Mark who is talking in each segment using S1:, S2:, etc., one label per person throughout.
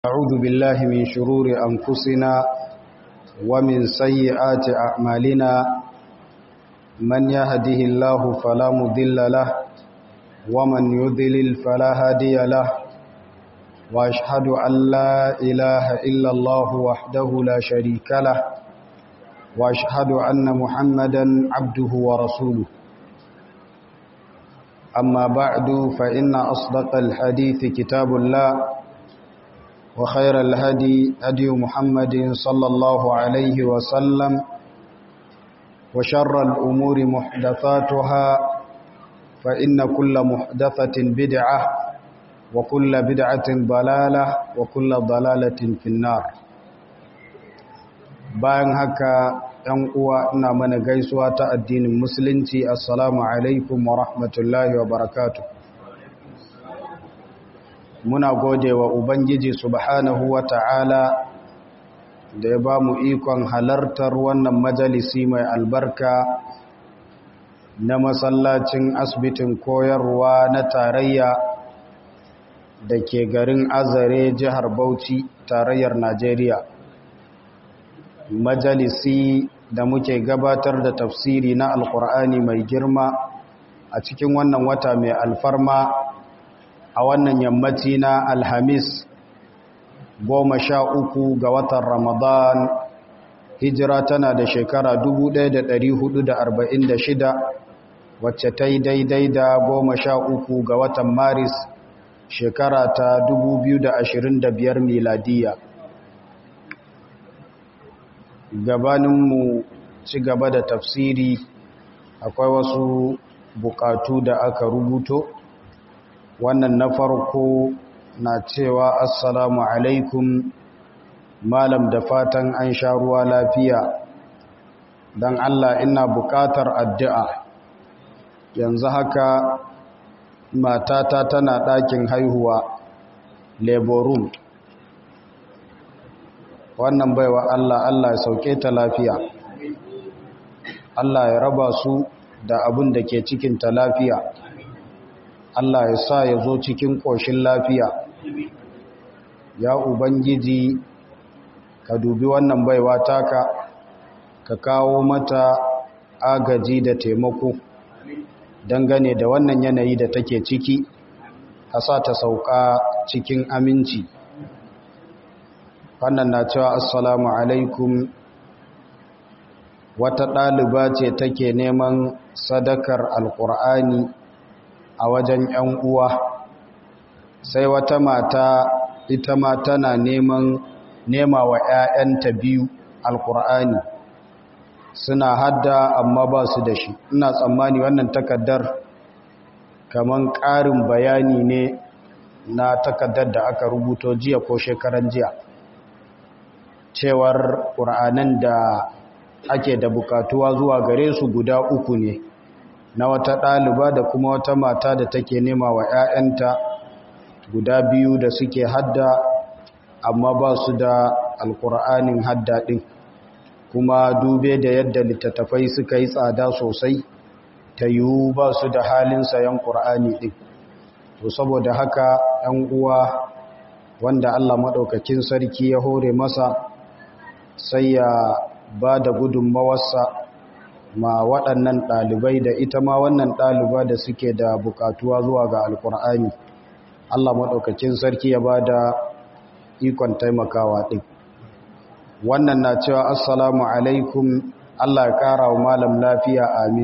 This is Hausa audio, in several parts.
S1: أعوذ بالله من شرور أنفسنا ومن سيئات أعمالنا من يهده الله فلا مضل له ومن يضلل فلا هادي له وأشهد أن لا إله إلا الله وحده لا شريك له وأشهد أن محمدا عبده ورسوله أما بعد فإن أصدق الحديث كتاب الله وخير الهدي هدي محمد صلى الله عليه وسلم وشر الأمور محدثاتها فإن كل محدثة بدعة وكل بدعة ضلالة وكل ضلالة في النار bayan haka ‘yan uwa ina mana gaisuwa ta addinin musulunci assalamu alaikum wa rahmatullahi wa barakatuh muna gode wa Ubangiji subhanahu wa ta'ala da ya ba mu ikon halartar wannan majalisi mai albarka na masallacin asibitin koyarwa na tarayya da ke garin azare jihar Bauchi tarayyar Najeriya. Majalisi da muke gabatar da tafsiri na Alƙur'ani mai girma a cikin wannan wata mai alfarma a wannan yammaci na alhamis goma sha uku ga watan ramadan hijira tana da shekara 1446 wacce ta yi daidai da goma sha uku ga watan maris shekara ta 2025 miladiya gabaninmu ci gaba da tafsiri akwai wasu bukatu da aka rubuto wannan na farko na cewa assalamu alaikum malam da fatan an sha ruwa lafiya don Allah ina buƙatar addu'a yanzu haka matata tana ɗakin haihuwa laborum wannan baiwa Allah Allah ya sauke ta lafiya Allah ya raba su da abin da ke cikinta lafiya Allah ya sa ya zo cikin ƙoshin lafiya ya ubangiji ka dubi wannan baiwa taka ka kawo mata agaji da taimako dangane da wannan yanayi da take ciki ka sa ta sauka cikin aminci wannan na cewa assalamu alaikum wata ɗaliba ce take neman sadakar alƙur'ani a wajen ‘yan uwa sai wata mata ita ma tana neman nema wa ‘ya'yanta biyu alkur'ani suna hadda amma ba su da shi ina tsammani wannan takaddar kaman ƙarin bayani ne na takaddar da aka rubuto jiya ko shekaran jiya cewar ƙur'anan da ake da bukatuwa zuwa gare su guda uku ne na wata ɗaliba da kuma wata mata da take nema wa 'ya'yanta guda biyu da suke hadda amma ba su da alkur'anin hadda ɗin kuma dube da yadda littattafai suka yi tsada sosai ta yiwu ba su da halin sayan ƙur'ani ɗin to saboda haka 'yan uwa wanda allah maɗaukakin sarki ya hore masa sai ya ba da gudunmawarsa ma waɗannan ɗalibai da ita ma wannan ɗaliba da suke da bukatuwa zuwa ga alkur'ani Allah maɗaukakin sarki ya ba da ikon taimakawa ɗin wannan na cewa assalamu alaikum Allah ya ƙara wa malam lafiya amin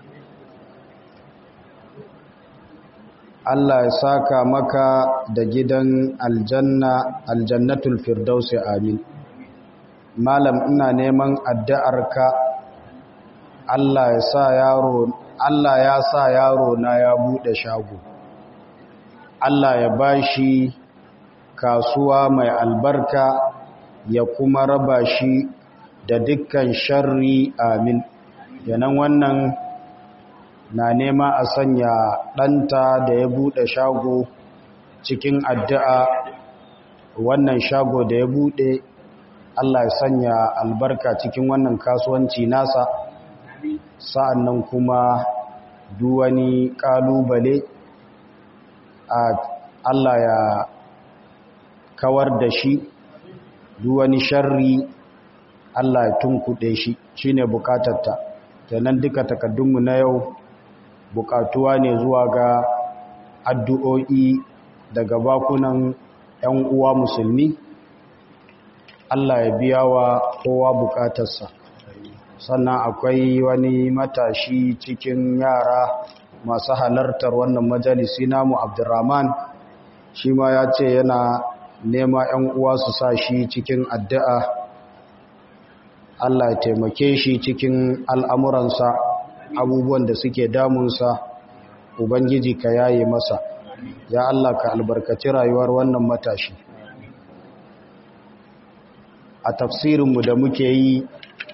S1: Allah ya saka maka da gidan aljanna aljannatul firdausi amin malam ina neman addu'arka Allah ya sa yaro Allah ya sa yaro na ya bude shago Allah ya bashi kasuwa mai albarka ya kuma raba shi da dukkan sharri amin yanan wannan na nema a sanya ɗanta da ya bude shago cikin addu'a wannan shago da ya bude Allah ya sanya albarka cikin wannan kasuwanci nasa sa'an nan kuma duwani ƙalubale a Allah ya kawar da shi duk wani sharri Allah ya tunkuɗe shi shine bukatarta kenan duka takaddunmu na yau bukatuwa ne zuwa ga addu'o'i daga bakunan ‘yan uwa musulmi Allah ya biya wa kowa bukatarsa sannan akwai wani matashi cikin yara masu halartar wannan majalisi namu abdurrahman shi ma ya ce yana nema 'yan uwa su sa shi cikin addu'a Allah ya taimake shi cikin al'amuransa abubuwan da suke damunsa ubangiji ka yaye masa ya Allah ka albarkaci rayuwar wannan matashi a tafsirinmu da muke yi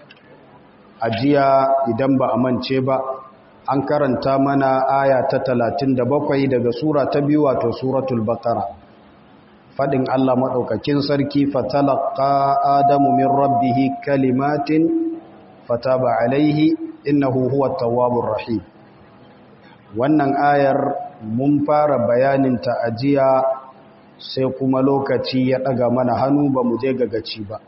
S1: a jiya idan ba a mance ba an karanta mana aya ta talatin da bakwai daga sura ta biyu wato suratul baqara fadin Allah madaukakin sarki fatalaqa adamu min rabbih kalimatin fataba alaihi innahu huwa tawwabur rahim wannan ayar mun fara bayanin ta ajiya sai kuma lokaci ya daga mana hannu ba mu je gagaci ba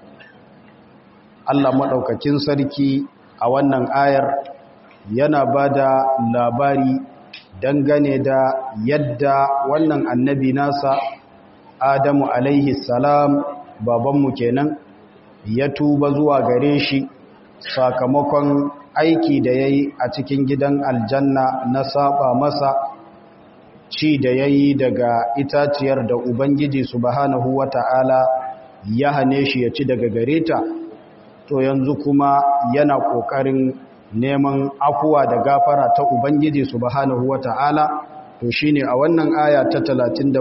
S1: Allah madaukakin sarki a wannan ayar yana ba da labari dangane da yadda wannan annabi nasa adamu alaihi salam babanmu kenan ya tuba zuwa gare shi sakamakon aiki da ya yi a cikin gidan aljanna na saba masa ci da ya yi daga itaciyar da ubangiji subhanahu wata'ala ya hane shi ya ci daga gare ta to yanzu kuma yana ƙoƙarin neman afuwa da gafara ta Ubangiji subhanahu wata'ala to shine a wannan aya ta 37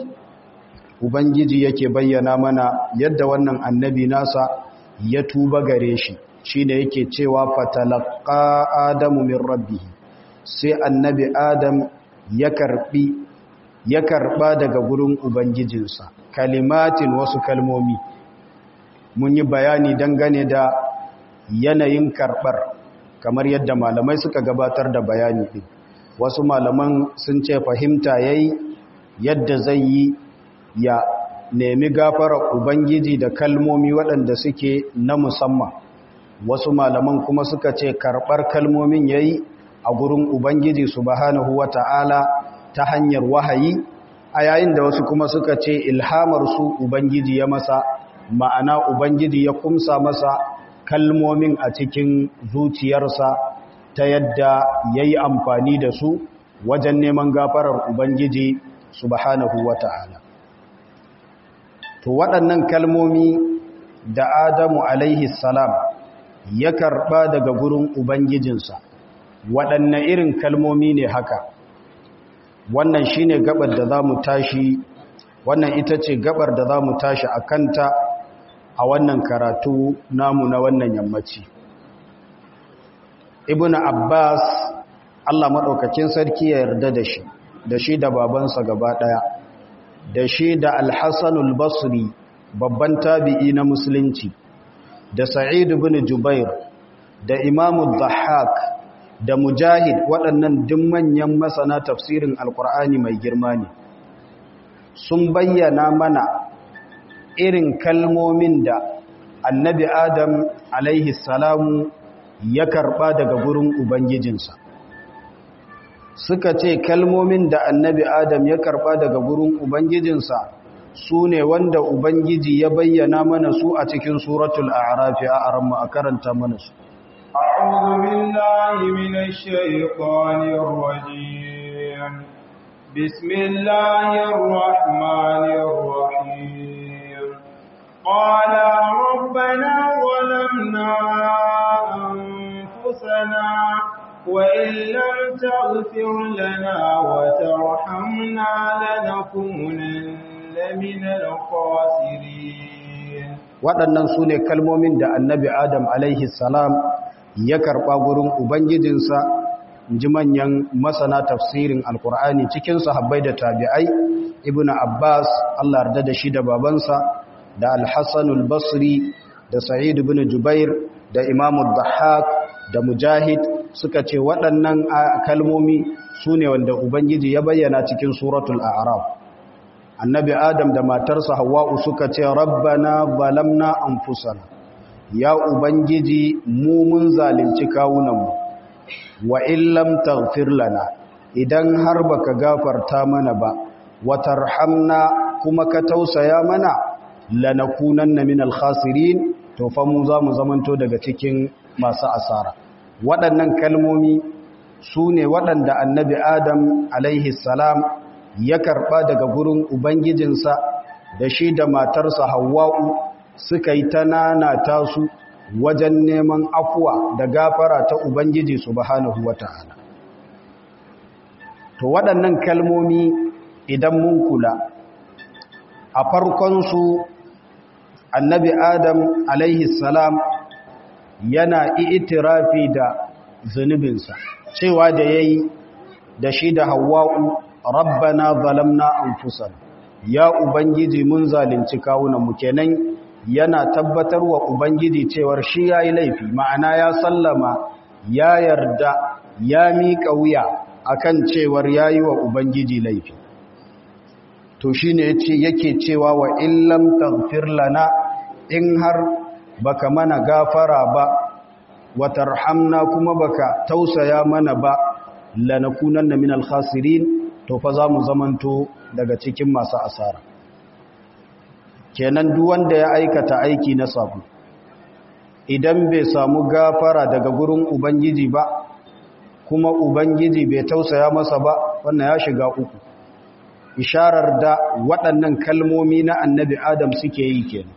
S1: Ubangiji yake bayyana mana yadda wannan annabi nasa ya tuba gare shi shine yake cewa fatalaqa adamu min rabbih sai annabi adam ya karbi ya karba daga gurin ubangijinsa kalimatin wasu kalmomi mun yi bayani dangane da yanayin karbar kamar yadda malamai suka gabatar da bayani ɗin wasu malaman sun ce fahimta yayi yadda zai yi ya nemi gafarar ubangiji da kalmomi waɗanda suke na musamman wasu malaman kuma suka ce karɓar kalmomin yayi a gurin ubangiji subhanahu wata'ala ta hanyar wahayi a yayin da wasu kuma suka ce ilhamar su ubangiji ya masa ma'ana ubangiji ya kumsa masa kalmomin a cikin zuciyarsa ta yadda ya yi amfani da su wajen neman gafarar Ubangiji subhanahu wa ta'ala. To waɗannan kalmomi da Adamu alaihi salam ya karɓa daga gurin Ubangijinsa, waɗanne irin kalmomi ne haka. Wannan shi ne gabar da za mu tashi, wannan ita ce gabar da za mu tashi a kanta a wannan karatu namu na wannan yammaci ibn abbas allah maɗaukakin sarki ya yarda da shi da shi da babansa gaba ɗaya da shi da alhassanul basri babban tabi'i na musulunci da sa'id ibn jubair da imamu dhahak da mujahid waɗannan duk manyan masana tafsirin alkur'ani mai girma ne sun bayyana mana irin kalmomin da annabi adam alaihi salamu ya karba daga gurin ubangijinsa suka ce kalmomin da annabi adam ya karba daga gurin ubangijinsa su ne wanda ubangiji ya bayyana mana su a cikin suratul a'rafi a aramma a karanta mana su
S2: أعوذ بالله من الشيطان الرجيم بسم الله الرحمن الرحيم قال ربنا ظلمنا أنفسنا وإن لم تغفر لنا وترحمنا لنكونن من الخاسرين
S1: waɗannan su ne kalmomin da annabi adam alaihi salam ya karɓa gurin ubangijinsa ji manyan masana tafsirin alkur'ani cikin sahabbai da tabi'ai ibnu abbas allah yarda da shi da babansa da alhassanul basri da sa'id ibn jubair da imamu dhahak da mujahid suka ce waɗannan kalmomi su ne wanda ubangiji ya bayyana cikin suratul a'raf annabi adam da matarsa hawa'u suka ce rabbana zalamna anfusana ya ubangiji mu mun zalunci kawunanmu wa illam taghfir lana idan har baka gafarta mana ba watarhamna kuma ka tausaya mana lanakunanna minal khasirin to fa mu za mu zamanto daga cikin masu asara waɗannan kalmomi su ne waɗanda annabi adam alaihi salam ya karɓa daga gurin ubangijinsa da shi da matarsa hawa'u suka yi ta nanata su wajen neman afuwa da gafara ta ubangiji subhanahu wata'ala to waɗannan kalmomi idan mun kula a farkonsu annabi adam alaihi salam yana itirafi da zunubinsa cewa da ya yi da shi da hawa'u rabbana zalamna anfusana ya ubangiji mun zalunci kawunanmu kenan yana tabbatar wa ubangiji cewar shi ya yi laifi ma'ana ya sallama ya yarda ya miƙa wuya akan cewar ya yi wa ubangiji laifi to shi ne yake cewa wa illam taghfir lana in har baka mana gafara ba watarhamna kuma baka tausaya mana ba lanakunanna minal khasirin to fa za mu zamanto daga cikin masu asara kenan duk wanda ya aikata aiki na sabu idan bai samu gafara daga gurin ubangiji ba kuma ubangiji bai tausaya masa ba wannan ya shiga uku isharar da waɗannan kalmomi na annabi adam suke yi kenan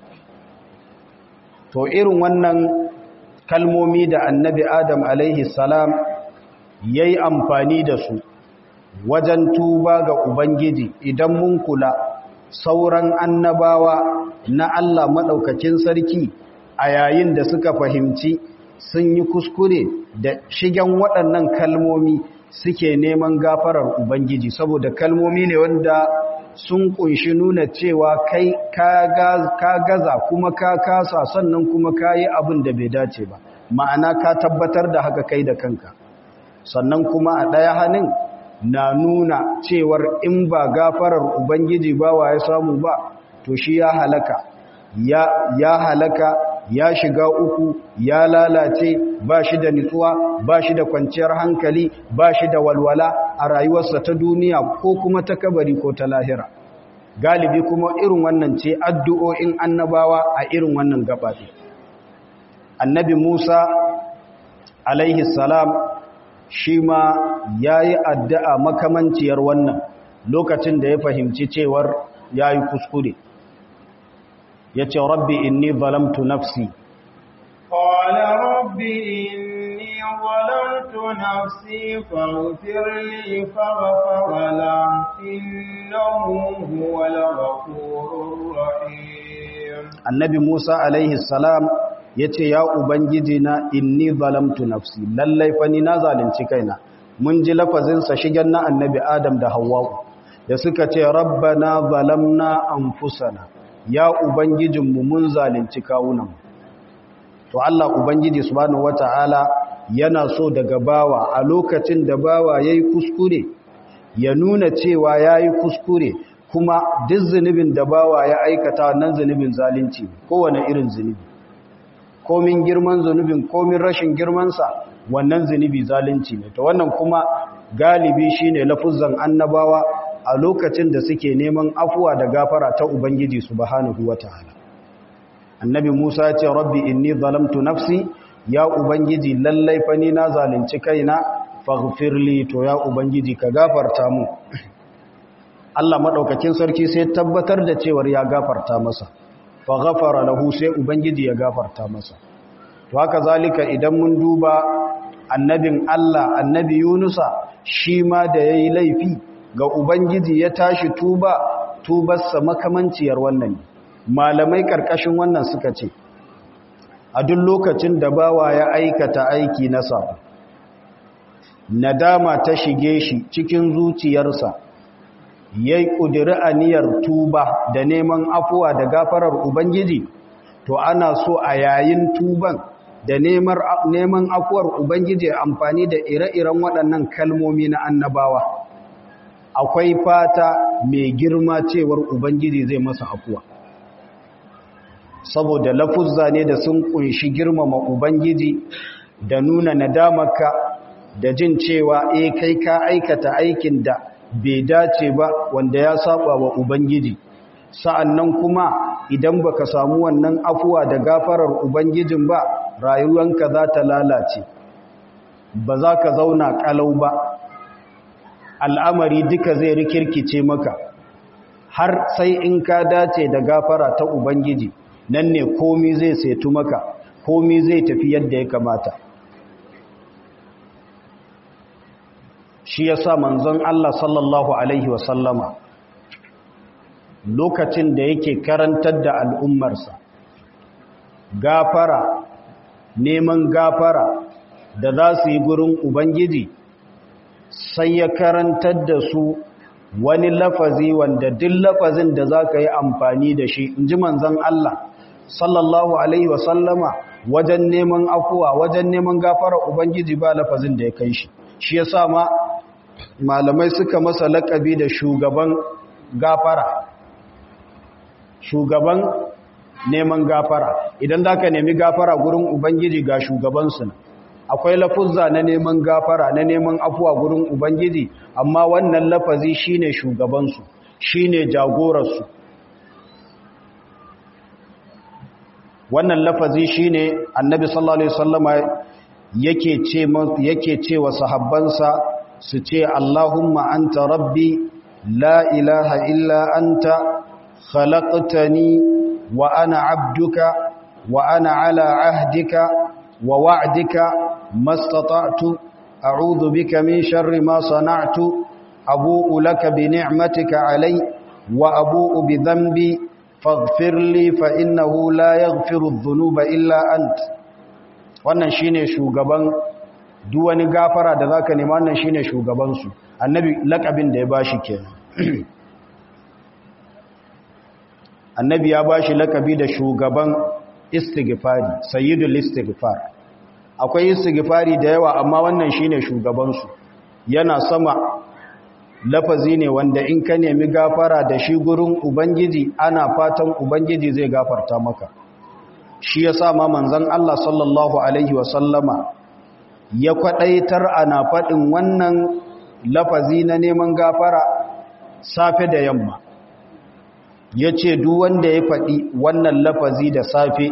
S1: to irin wannan kalmomi da annabi adam alaihi salam ya yi amfani da su wajen tuba ga ubangiji idan mun kula sauran annabawa na allah maɗaukakin sarki a yayin da suka fahimci sun yi kuskure da shigen waɗannan kalmomi suke neman gafarar ubangiji saboda kalmomi ne wanda sun kunshi nuna cewa kai ka gaza kuma ka kasa sannan kuma ka yi abin da bai dace ba ma'ana ka tabbatar da haka kai da kanka sannan kuma a ɗaya hannun na nuna cewar in ba gafarar ubangiji ba wa ya samu ba to shi ya halaka ya halaka ya shiga uku ya lalace ba shi da nutsuwa ba shi da kwanciyar hankali ba shi da walwala a rayuwarsa ta duniya ko kuma ta kabari ko ta lahira galibi kuma irin wannan ce addu'o'in annabawa a irin wannan gabaɗe annabi musa alaihi salam shi ma ya yi addu'a makamanciyar wannan lokacin da ya fahimci cewar ya yi kuskure ya ce rabbi inni zalamtu nafsi
S2: قال رب إني ظلمت نفسي فاغفر لي فغفر له إنه هو الغفور الرحيم
S1: النبي موسى عليه السلام yace ya ubangiji na inni zalamtu nafsi lallai fa ni na zalunci kaina mun ji lafazin sa shigen na annabi adam da hawwa da suka ce rabbana zalamna anfusana ya ubangijinmu mun zalunci kawunanmu to Allah ubangiji subhanahu wataala yana so daga bawa a lokacin da bawa yayi kuskure ya nuna cewa yayi kuskure kuma duk zunubin da bawa ya aikata wannan zunubin zalunci kowane irin zunubi komin girman zunubin komin rashin girmansa wannan zunubi zalunci ne to wannan kuma galibi shine lafuzan annabawa a lokacin da suke neman afuwa da gafara ta ubangiji subhanahu wataala annabi Musa ya ce rabbi inni zalamtu nafsi ya ubangiji lallai fa ni na zalunci kaina faghfirli to ya ubangiji ka gafarta mu Allah madaukakin sarki sai tabbatar da cewar ya gafarta masa fa ghafara lahu sai ubangiji ya gafarta masa to haka zalika idan mun duba annabin Allah annabi Yunusa shi ma da yayi laifi ga ubangiji ya tashi tuba tubarsa makamanciyar wannan malamai karkashin wannan suka ce a duk lokacin da bawa ya aikata aiki na sabo nadama ta shige shi cikin zuciyarsa yayi kudiri aniyar tuba da neman afuwa da gafarar ubangiji to ana so a yayin tuban da neman afuwar ubangiji amfani da ire-iren waɗannan kalmomi na annabawa akwai fata mai girma cewar ubangiji zai masa afuwa saboda lafuzza ne da sun kunshi girmama ubangiji da nuna nadamarka da jin cewa eh kai ka aikata aikin da bai dace ba wanda ya saba wa ubangiji sa'annan kuma idan baka samu wannan afuwa da gafarar ubangijin ba rayuwanka za ta lalace ba za ka zauna kalau ba al'amari duka zai rikirkice maka har sai in ka dace da gafara ta ubangiji nan ne komi zai setu maka komi zai tafi yadda ya kamata shi ya sa manzon Allah sallallahu Alaihi wasallama lokacin da yake karantar da al'ummarsa gafara neman gafara da za su yi gurin Ubangiji sai ya karantar da su wani lafazi wanda duk lafazin da za ka yi amfani da shi in ji manzon Allah sallallahu Alaihi wasallama wajen neman afuwa wajen neman gafara Ubangiji ba lafazin da ya kai shi shi ya sa ma malamai suka masa laƙabi da shugaban gafara shugaban neman gafara idan za ka nemi gafara gurin ubangiji ga shugabansu na akwai lafuzza na neman gafara na neman afuwa gurin ubangiji amma wannan lafazi shine shugabansu shine jagorarsu wannan lafazi shine annabi sallallahu alaihi wasallama yake ce yake ce wa sahabbansa su ce Allahumma anta rabbi la ilaha illa anta khalaqtani wa ana abduka wa ana ala ahdika wa wa'dika mastata'tu a'udhu bika min sharri ma sana'tu abu'u laka bi ni'matika alai wa abu'u bi dhanbi faghfir li fa innahu la yaghfiru adh-dhunuba illa anta wannan shine shugaban duk wani gafara da zaka nema wannan shine shugaban su annabi lakabin da ya bashi kenan annabi ya bashi lakabi da shugaban istighfari sayyidul istighfar akwai istighfari da yawa amma wannan shine shugaban su yana sama lafazi ne wanda in ka nemi gafara da shi gurin ubangiji ana fatan ubangiji zai gafarta maka shi ya sa ma manzan Allah sallallahu Alaihi wasallama ya kwaɗaitar ana faɗin wannan lafazi na neman gafara safe da yamma ya ce wanda ya faɗi wannan lafazi da safe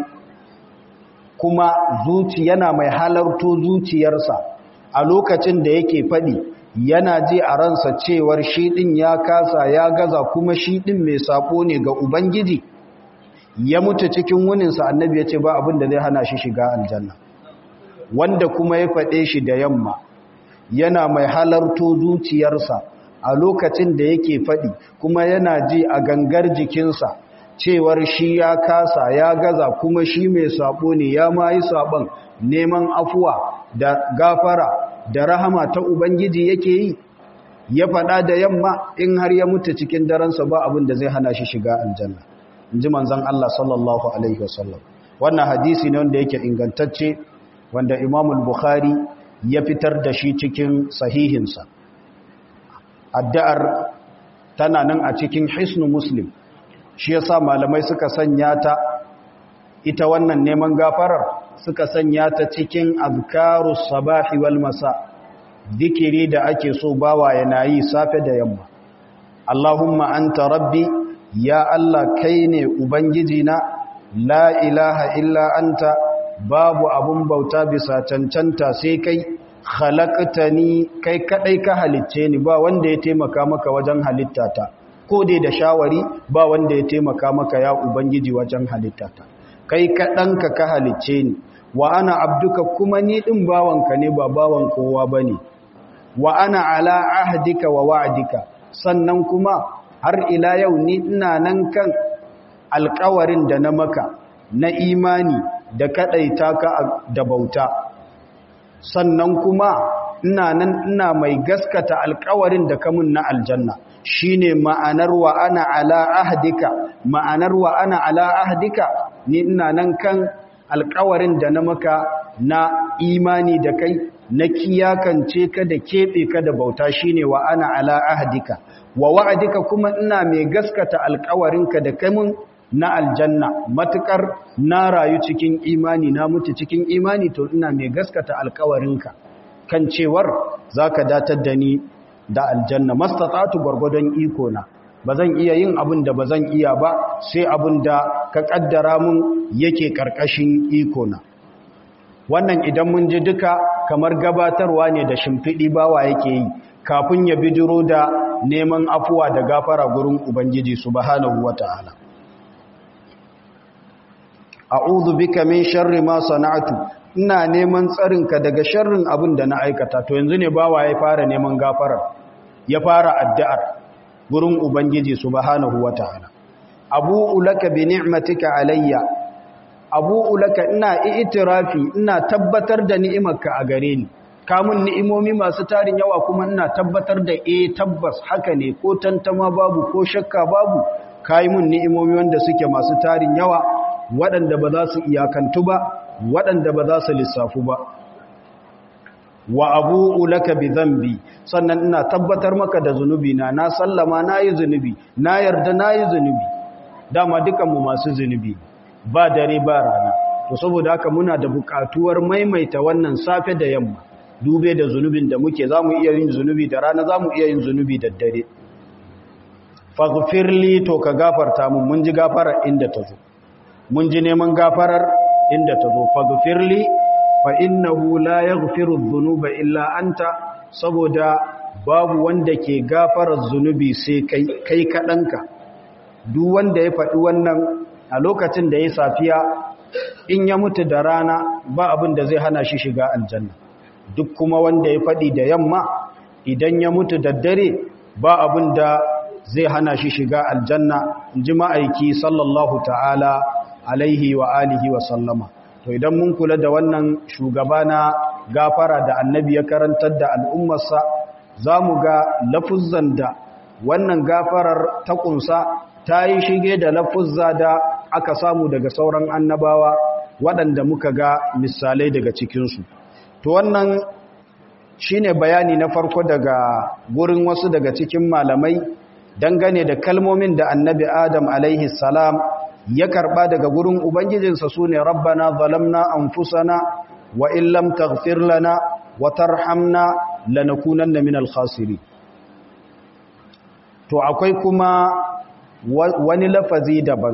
S1: kuma zuci yana mai halarto zuciyarsa a lokacin da yake faɗi yana ji a ransa cewar shi ɗin ya kasa ya gaza kuma shi ɗin mai saƙo ne ga Ubangiji ya mutu cikin wuninsa annabi ya ce ba abin da zai hana shi shiga aljanna wanda kuma ya faɗe shi da yamma yana mai halarto zuciyarsa a lokacin da yake faɗi kuma yana ji a gangar jikinsa cewar shi ya kasa ya gaza kuma shi mai saɓo ne ya ma yi saɓon neman afuwa da gafara da rahama ta ubangiji yake yi ya faɗa da yamma in har ya mutu cikin daransa ba abin da zai hana shi shiga aljanna in ji manzan Allah sallallahu Alaihi wasallam wannan hadisi ne wanda yake ingantacce wanda imamul bukhari ya fitar da shi cikin sahihinsa addu'ar tana nan a cikin hisnu muslim shi yasa malamai suka sanya ta ita wannan neman gafarar suka sanya ta cikin azkarus sabahi wal masa zikiri da ake so bawa yana yi safe da yamma Allahumma anta rabbi ya Allah kai ne ubangiji na la ilaha illa anta babu abun bauta bisa cancanta sai kai khalaqtani kai kadai ka halicce ni ba wanda ya taimaka maka wajen halittata ko dai da shawari ba wanda ya taimaka maka ya ubangiji wajen halittata kai kaɗanka ka halicce ni wa ana abduka kuma ni ɗin bawanka ne ba bawan kowa ba ne wa ana ala ahdika wa wa'adika sannan kuma har ila yau ni ina nan kan alkawarin da na maka na imani da kaɗaita ka da bauta sannan kuma ina nan ina mai gaskata alkawarin da kamun na aljanna shine ma'anar wa ana ala ahdika ma'anar wa ana ala ahdika ni ina nan kan alkawarin da na maka na imani da kai na kiyakance ka da keɓe ka da bauta shine wa ana ala ahdika wa wa'adika kuma ina mai gaskata alƙawarinka da kai mun na aljanna matukar na rayu cikin imani na mutu cikin imani to ina mai gaskata alƙawarinka kan cewar zaka datar da ni da aljanna mastata'tu gwargwadon iko na bazan iya yin abin da bazan iya ba sai abin da ka kaddara mun yake karkashin iko na wannan idan mun ji duka kamar gabatarwa ne da shimfiɗi bawa yake yi kafin ya bijiro da neman afuwa da gafara gurin ubangiji subhanahu wata'ala a'udhu bika min sharri ma sana'tu ina neman tsarinka daga sharrin abin da na aikata to yanzu ne bawa ya fara neman gafarar ya fara addu'ar gurin ubangiji subhanahu wata'ala abu'u laka bi ni'matika alayya abu'u laka ina i'tirafi ina tabbatar da ni'imarka a gare ni kamun ni'imomi masu tarin yawa kuma ina tabbatar da eh tabbas haka ne ko tantama babu ko shakka babu kai mun ni'imomi wanda suke masu tarin yawa waɗanda ba za su iyakantu ba waɗanda ba za su lissafu ba wa abu'u laka bi dhanbi sannan ina tabbatar maka da zunubi na na sallama nayi zunubi na yarda nayi zunubi dama dukanmu masu zunubi ba dare ba rana to saboda haka muna da buƙatuwar maimaita wannan safe da yamma dube da zunubin da muke zamu iya yin zunubi da rana zamu iya yin zunubi da dare faghfirli to ka gafarta mun mun ji gafarar inda ta zo mun ji neman gafarar inda ta zo faghfirli fa innahu la yaghfiru dhunuba illa anta saboda babu wanda ke gafarar zunubi sai kai kai kadanka duk wanda ya faɗi wannan a lokacin da ya safiya in ya mutu da rana ba abin da zai hana shi shiga aljanna duk kuma wanda ya faɗi da yamma idan ya mutu da dare ba abin da zai hana shi shiga aljanna in ji ma'aiki sallallahu ta'ala alaihi wa alihi wa sallama to idan mun kula da wannan shugaba na gafara da annabi ya karantar da al'ummarsa za mu ga lafuzzan da wannan gafarar ta kunsa ta yi shige da lafuzza da aka samu daga sauran annabawa waɗanda muka ga misalai daga cikinsu to wannan shine bayani na farko daga gurin wasu daga cikin malamai dangane da kalmomin da annabi adam alaihi salam ya karba daga gurin ubangijinsa su ne rabbana zalamna anfusana wa illam taghfir lana wa tarhamna lanakunanna minal khasirin to akwai kuma wani lafazi daban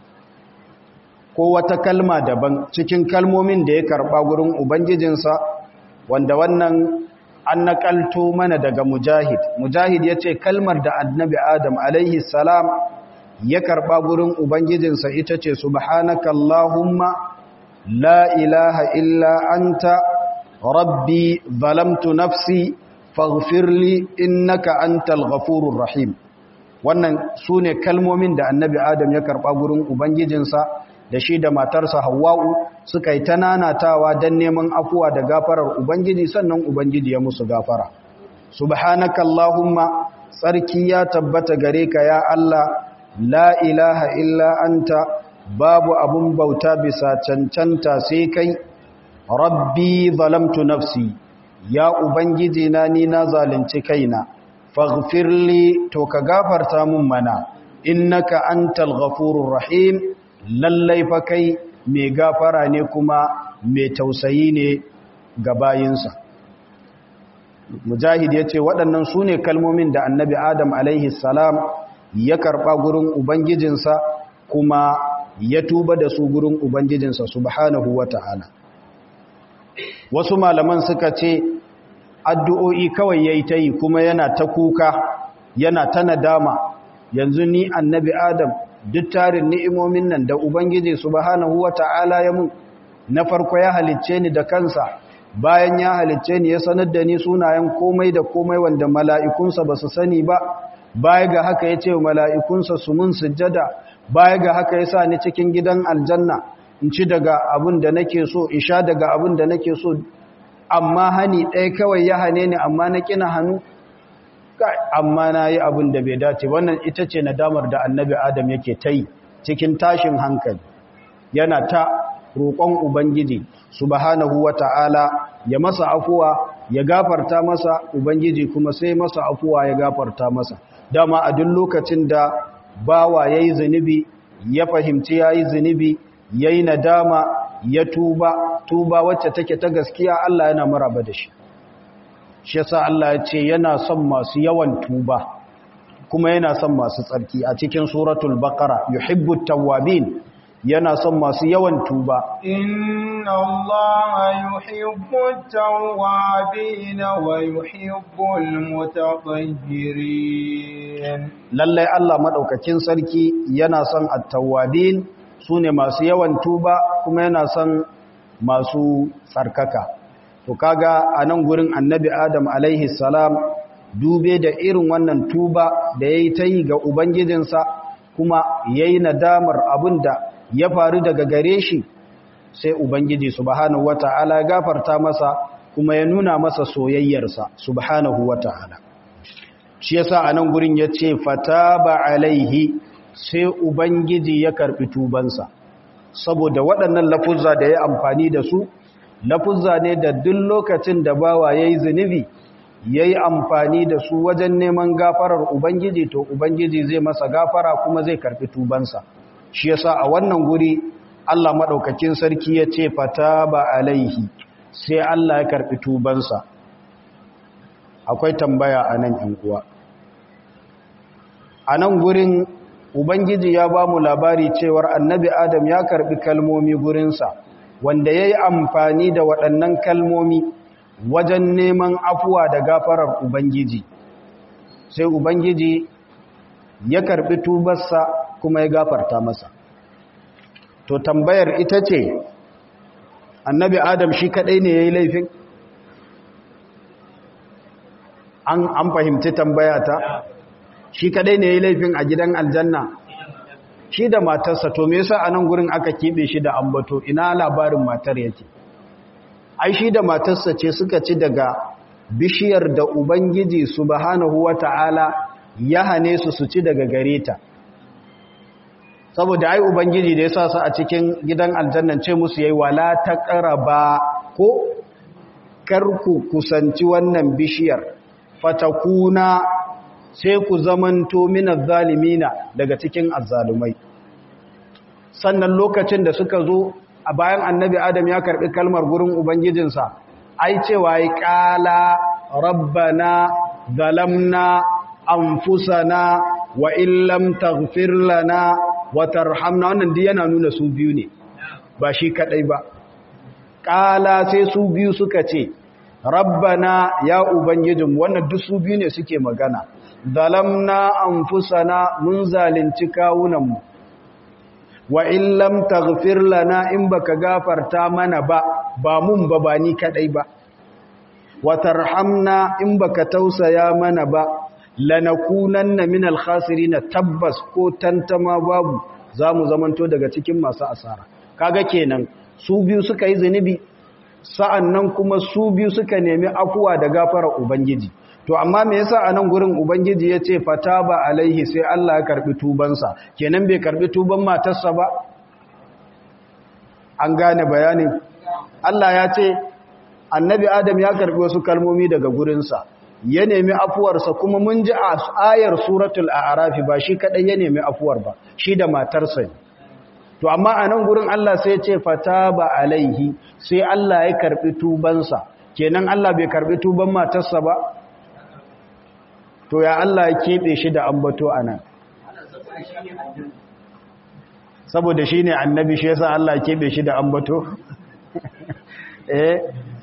S1: ko wata kalma daban cikin kalmomin da ya karba gurin ubangijinsa wanda wannan an nakalto mana daga mujahid mujahid ya ce kalmar da annabi adam alaihi salam ya karba gurin ubangijinsa ita ce subhanaka allahumma la ilaha illa anta rabbi zalamtu nafsi faghfirli innaka antal ghafurur rahim wannan sune kalmomin da annabi adam ya karba gurin ubangijinsa da shi da matarsa hawwa'u suka yi ta nanatawa don neman afuwa da gafarar ubangiji sannan ubangiji ya musu gafara subhanaka allahumma tsarki ya tabbata gare ka ya allah la ilaha illa anta babu abun bauta bisa cancanta sai kai rabbi zalamtu nafsi ya ubangiji na ni na zalunci kaina faghfirli to ka gafarta mun mana innaka antal ghafurur rahim lallai fa kai mai gafara ne kuma mai tausayi ne ga bayinsa mujahid ya ce waɗannan su ne kalmomin da annabi adam alaihi salam ya karɓa gurin ubangijinsa kuma ya tuba da su gurin ubangijinsa subhanahu wa ta'ala wasu malaman suka ce addu'o'i kawai ya yi ta yi kuma yana ta kuka yana ta nadama yanzu ni annabi adam duk tarin ni'imomin nan da ubangiji subhanahu wa ta'ala ya mun na farko ya halicce ni da kansa bayan ya halicce ni ya sanar da ni sunayen komai da komai wanda mala'ikunsa ba su sani ba baya ga haka ya ce wa mala'ikunsa su mun sujjada baya ga haka ya sa ni cikin gidan aljanna in ci daga abin da nake so in sha daga abin da nake so amma hani ɗaya kawai ya hane ni amma na ƙina hannu amma na yi abin da bai dace wannan ita ce nadamar da annabi adam yake ta yi cikin tashin hankali yana ta roƙon ubangiji subhanahu wata'ala ya masa afuwa ya gafarta masa ubangiji kuma sai masa afuwa ya gafarta masa dama a duk lokacin da bawa yayi zunubi ya fahimci yayi zunubi yayi nadama ya tuba tuba wacce take ta gaskiya Allah yana maraba da shi shi yasa Allah ya ce yana son masu yawan tuba kuma yana son masu tsarki a cikin suratul baqara yuhibbut tawwabin yana son masu yawan tuba
S2: inna allaha yuhibbut tawwabin wa yuhibbul mutatahhirin
S1: lalle Allah madaukakin sarki yana son at-tawwabin sune masu yawan tuba kuma yana son masu tsarkaka to kaga anan gurin annabi adam alaihi salam dube da irin wannan tuba da yayi ta yi ga ubangijinsa kuma yayi nadamar abinda ya faru daga gare shi sai ubangiji subhanahu wata'ala gafarta masa kuma ya nuna masa soyayyarsa subhanahu wata'ala shi yasa anan gurin yace fataba alaihi sai ubangiji ya karbi tubansa saboda waɗannan lafuzza da ya amfani da su lafuzza ne da duk lokacin da bawa yayi zunubi yayi amfani da su wajen neman gafarar ubangiji to ubangiji zai masa gafara kuma zai karbi tubansa shi yasa a wannan guri Allah madaukakin sarki ya ce fataba alaihi sai Allah ya karbi tubansa akwai tambaya a nan yan uwa a nan gurin ubangiji ya ba mu labari cewar annabi adam ya karbi kalmomi gurinsa wanda ya yi amfani da waɗannan kalmomi wajen neman afuwa da gafarar ubangiji sai ubangiji ya karbi tubarsa kuma ya gafarta masa to tambayar ita ce annabi adam shi kadai ne ya yi laifin an fahimci tambaya ta shi kadai ne ya yi laifin a gidan aljanna shi da matarsa to me yasa a nan gurin aka keɓe shi da ambato ina labarin matar yake ai shi da matarsa ce suka ci daga bishiyar da ubangiji subhanahu wata'ala ya hane su su ci daga gare ta saboda ai ubangiji da ya sa su a cikin gidan aljannan ce musu yayi wala taqraba ko karku kusanci wannan bishiyar fatakuna sai ku zamanto minaz zalimina daga cikin azzalumai sannan lokacin da suka zo a bayan annabi adam ya karbi kalmar gurin ubangijinsa ai cewa yi kala rabbana zalamna anfusana wa illam taghfir lana wa tarhamna wannan duk yana nuna su biyu ne ba shi kadai ba kala sai su biyu suka ce rabbana ya ubangijin wannan duk su biyu ne suke magana zalamna anfusana mun zalunci kawunanmu wa in lam taghfir lana in baka gafarta mana ba ba mun ba ba ni kadai ba wa tarhamna in baka tausaya mana ba lanakunanna minal khasirin tabbas ko tantama babu zamu zamanto daga cikin masu asara kaga kenan su biyu suka yi zunubi sa'annan kuma su biyu suka nemi afuwa da gafara ubangiji to amma me yasa a nan gurin ubangiji ya ce fataba alaihi sai Allah ya karbi tubansa kenan bai karbi tuban matarsa ba an gane bayanin Allah ya ce annabi adam ya karbi wasu kalmomi daga gurinsa ya nemi afuwarsa kuma mun ji a ayar suratul a'rafi ba shi kadai ya nemi afuwar ba shi da matarsa ne to amma a nan gurin Allah sai ya ce fataba alaihi sai Allah ya karbi tubansa kenan Allah bai karbi tuban matarsa ba to ya Allah ya keɓe shi da ambato a nan saboda shi ne annabi shi yasa Allah ya keɓe shi da ambato eh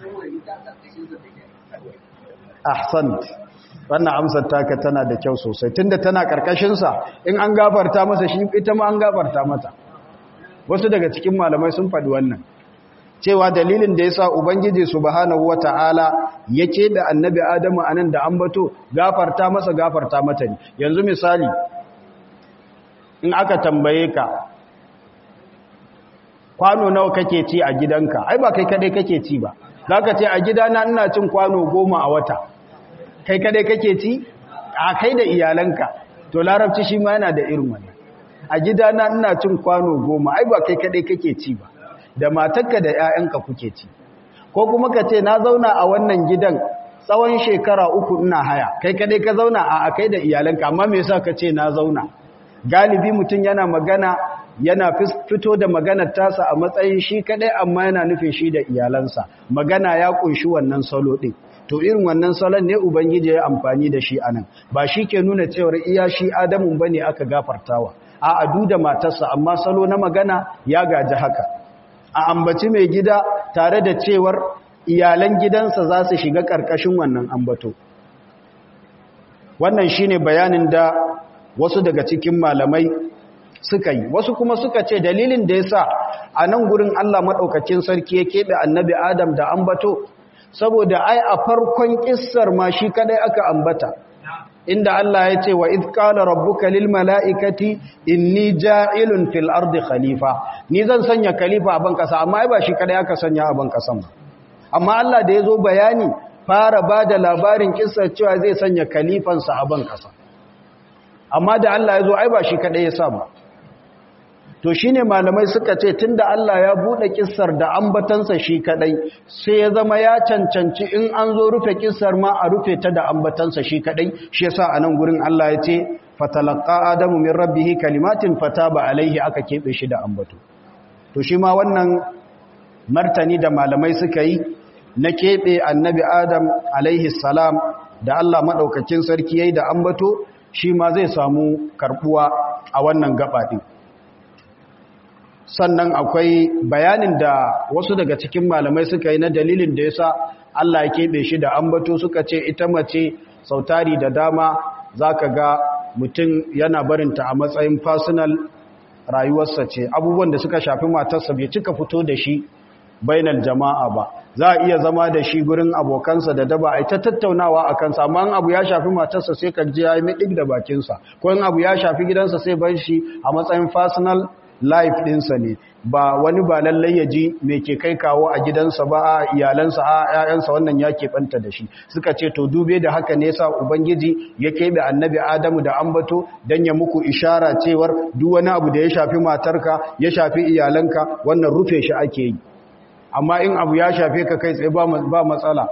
S1: ahsan wannan amsar taka tana da kyau sosai tunda tana karkashinsa in an gafarta masa shi ita ma an gafarta mata wasu daga cikin malamai sun faɗi wannan cewa dalilin da yasa ubangiji subhanahu wataala yake da annabi adamu anan da ambato gafarta masa gafarta mata ne yanzu misali in aka tambaye ka kwano nawa kake ci a gidanka ai ba kai kadai kake ci ba zaka ce a gidana ina cin kwano goma a wata kai kadai kake ci a kai da iyalanka to larabci shi ma yana da irin wannan a gidana ina cin kwano goma ai ba kai kadai kake ci ba da matarka da 'ya'yanka kuke ci ko kuma ka ce na zauna a wannan gidan tsawon shekara uku ina haya kai kadai ka zauna a kai da iyalanka amma me yasa ka ce na zauna galibi mutum yana magana yana fito da maganar tasa a matsayin shi kadai amma yana nufin shi da iyalansa magana ya kunshi wannan salo din to irin wannan salon ne ubangiji ya amfani da shi anan ba shi ke nuna cewar iya shi adamun bane aka gafartawa a adu da matarsa amma salo na magana ya gaji haka a ambaci mai gida tare da cewar iyalan gidansa za su shiga ƙarƙashin wannan ambato wannan shine bayanin da wasu daga cikin malamai suka yi wasu kuma suka ce dalilin da ya sa a nan gurin Allah maɗaukacin sarki ya keɓe annabi Adam da ambato saboda ai a farkon ƙissar ma shi kadai aka ambata inda Allah ya ce wa idh qala rabbuka lil mala'ikati inni ja'ilun fil ardi khalifa ni zan sanya khalifa a ban kasa amma ai ba shi kadai aka sanya a ban kasan ba amma Allah da yazo bayani fara bada labarin kissar cewa zai sanya khalifansa a ban kasa amma da Allah yazo ai ba shi kadai ya sa ba to shine malamai suka ce tunda Allah ya bude kissar da ambatansa shi kadai sai ya zama ya cancanci in an zo rufe kissar ma a rufe ta da ambatansa shi kadai shi yasa anan gurin Allah ya ce fatalaqa adamu min rabbih kalimatin fataba alaihi aka kebe shi da ambato to shi ma wannan martani da malamai suka yi na kebe annabi adam alaihi salam da Allah madaukakin sarki yayi da ambato shi ma zai samu karbuwa a wannan gaba din sannan akwai bayanin da wasu daga cikin malamai suka yi na dalilin da yasa Allah ya keɓe shi da ambato suka ce ita mace sautari da dama zaka ga mutum yana barinta a matsayin personal rayuwarsa ce abubuwan da suka shafi matarsa bai cika fito da shi bainal jama'a ba za a iya zama da shi gurin abokansa da daba a ta tattaunawa a kansa amma abu ya shafi matarsa sai ka ji ya yi miɗik da bakinsa ko in abu ya shafi gidansa sai bar shi a matsayin personal life ɗinsa ne ba wani ba lallai ya ji mai ke kai kawo a gidansa ba a iyalansa a ‘ya'yansa wannan ya keɓanta da shi suka ce to dube da haka ne sa ubangiji ya keɓe annabi adamu da ambato don ya muku ishara cewar duk wani abu da ya shafi matarka ya shafi iyalanka wannan rufe shi ake yi amma in abu ya shafe ka kai tsaye ba matsala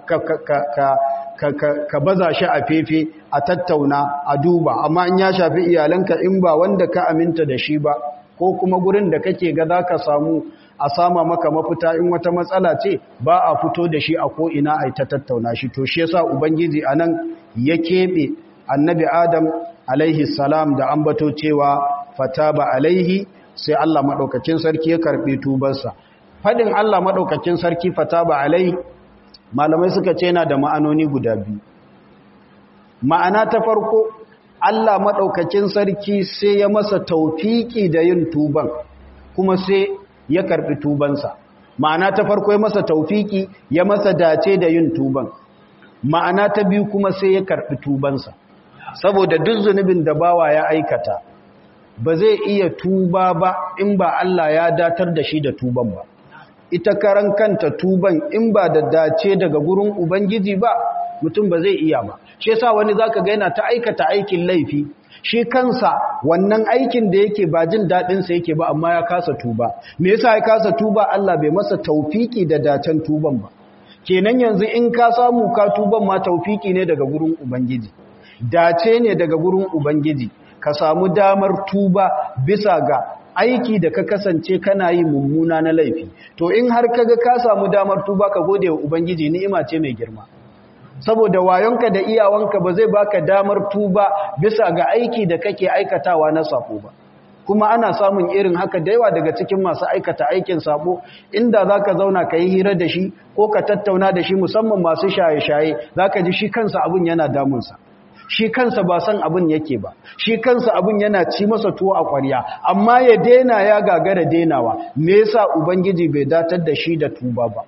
S1: ka baza shi a fefe a tattauna a duba amma in ya shafi iyalanka in ba wanda ka aminta da shi ba ko kuma gurin da kake ga za ka samu a sama maka mafita in wata matsala ce ba a fito da shi a ko'ina a ta tattauna shi to shi yasa ubangiji a nan ya keɓe annabi adam alaihi salam da ambato cewa fata ba alaihi sai allah maɗaukacin sarki ya karɓi tubarsa faɗin allah maɗaukacin sarki fata ba alaihi malamai suka ce yana da ma'anoni guda biyu ma'ana ta farko Allah maɗaukakin sarki sai ya masa taufiki da yin tuban kuma sai ya karɓi tubansa ma'ana ta farko ya masa taufiki ya masa dace da yin tuban ma'ana ta biyu kuma sai ya karɓi tubansa saboda duk zunubin da bawa ya aikata ba zai iya tuba ba in ba Allah ya datar da shi da tuban ba ita karan kanta tuban in ba da dace daga gurin ubangiji ba mutum ba zai iya ba shi yasa wani zaka ga yana ta aikata aikin laifi shi kansa wannan aikin da yake ba jin dadin sa yake ba amma ya kasa tuba me yasa ya kasa tuba Allah bai masa taufiki da dacen tuban ba kenan yanzu in ka samu ka tuban ma taufiki ne daga gurin ubangiji dace ne daga gurin ubangiji ka samu damar tuba bisa ga aiki da ka kasance kana yi mummuna na laifi to in har kaga ka samu damar tuba ka gode wa ubangiji ni'ima ce mai girma saboda wayonka da iyawanka ba zai baka damar tuba bisa ga aiki da kake aikatawa na sako ba kuma ana samun irin haka da yawa daga cikin masu aikata aikin sabo inda zaka zauna ka yi hira da shi ko ka tattauna da shi musamman masu shaye-shaye zaka ji shi kansa abun yana damunsa shi kansa ba san abin yake ba shi kansa abin yana ci masa tuwo a ƙwarya amma ya dena ya gagara denawa me yasa ubangiji bai datar da shi da tuba ba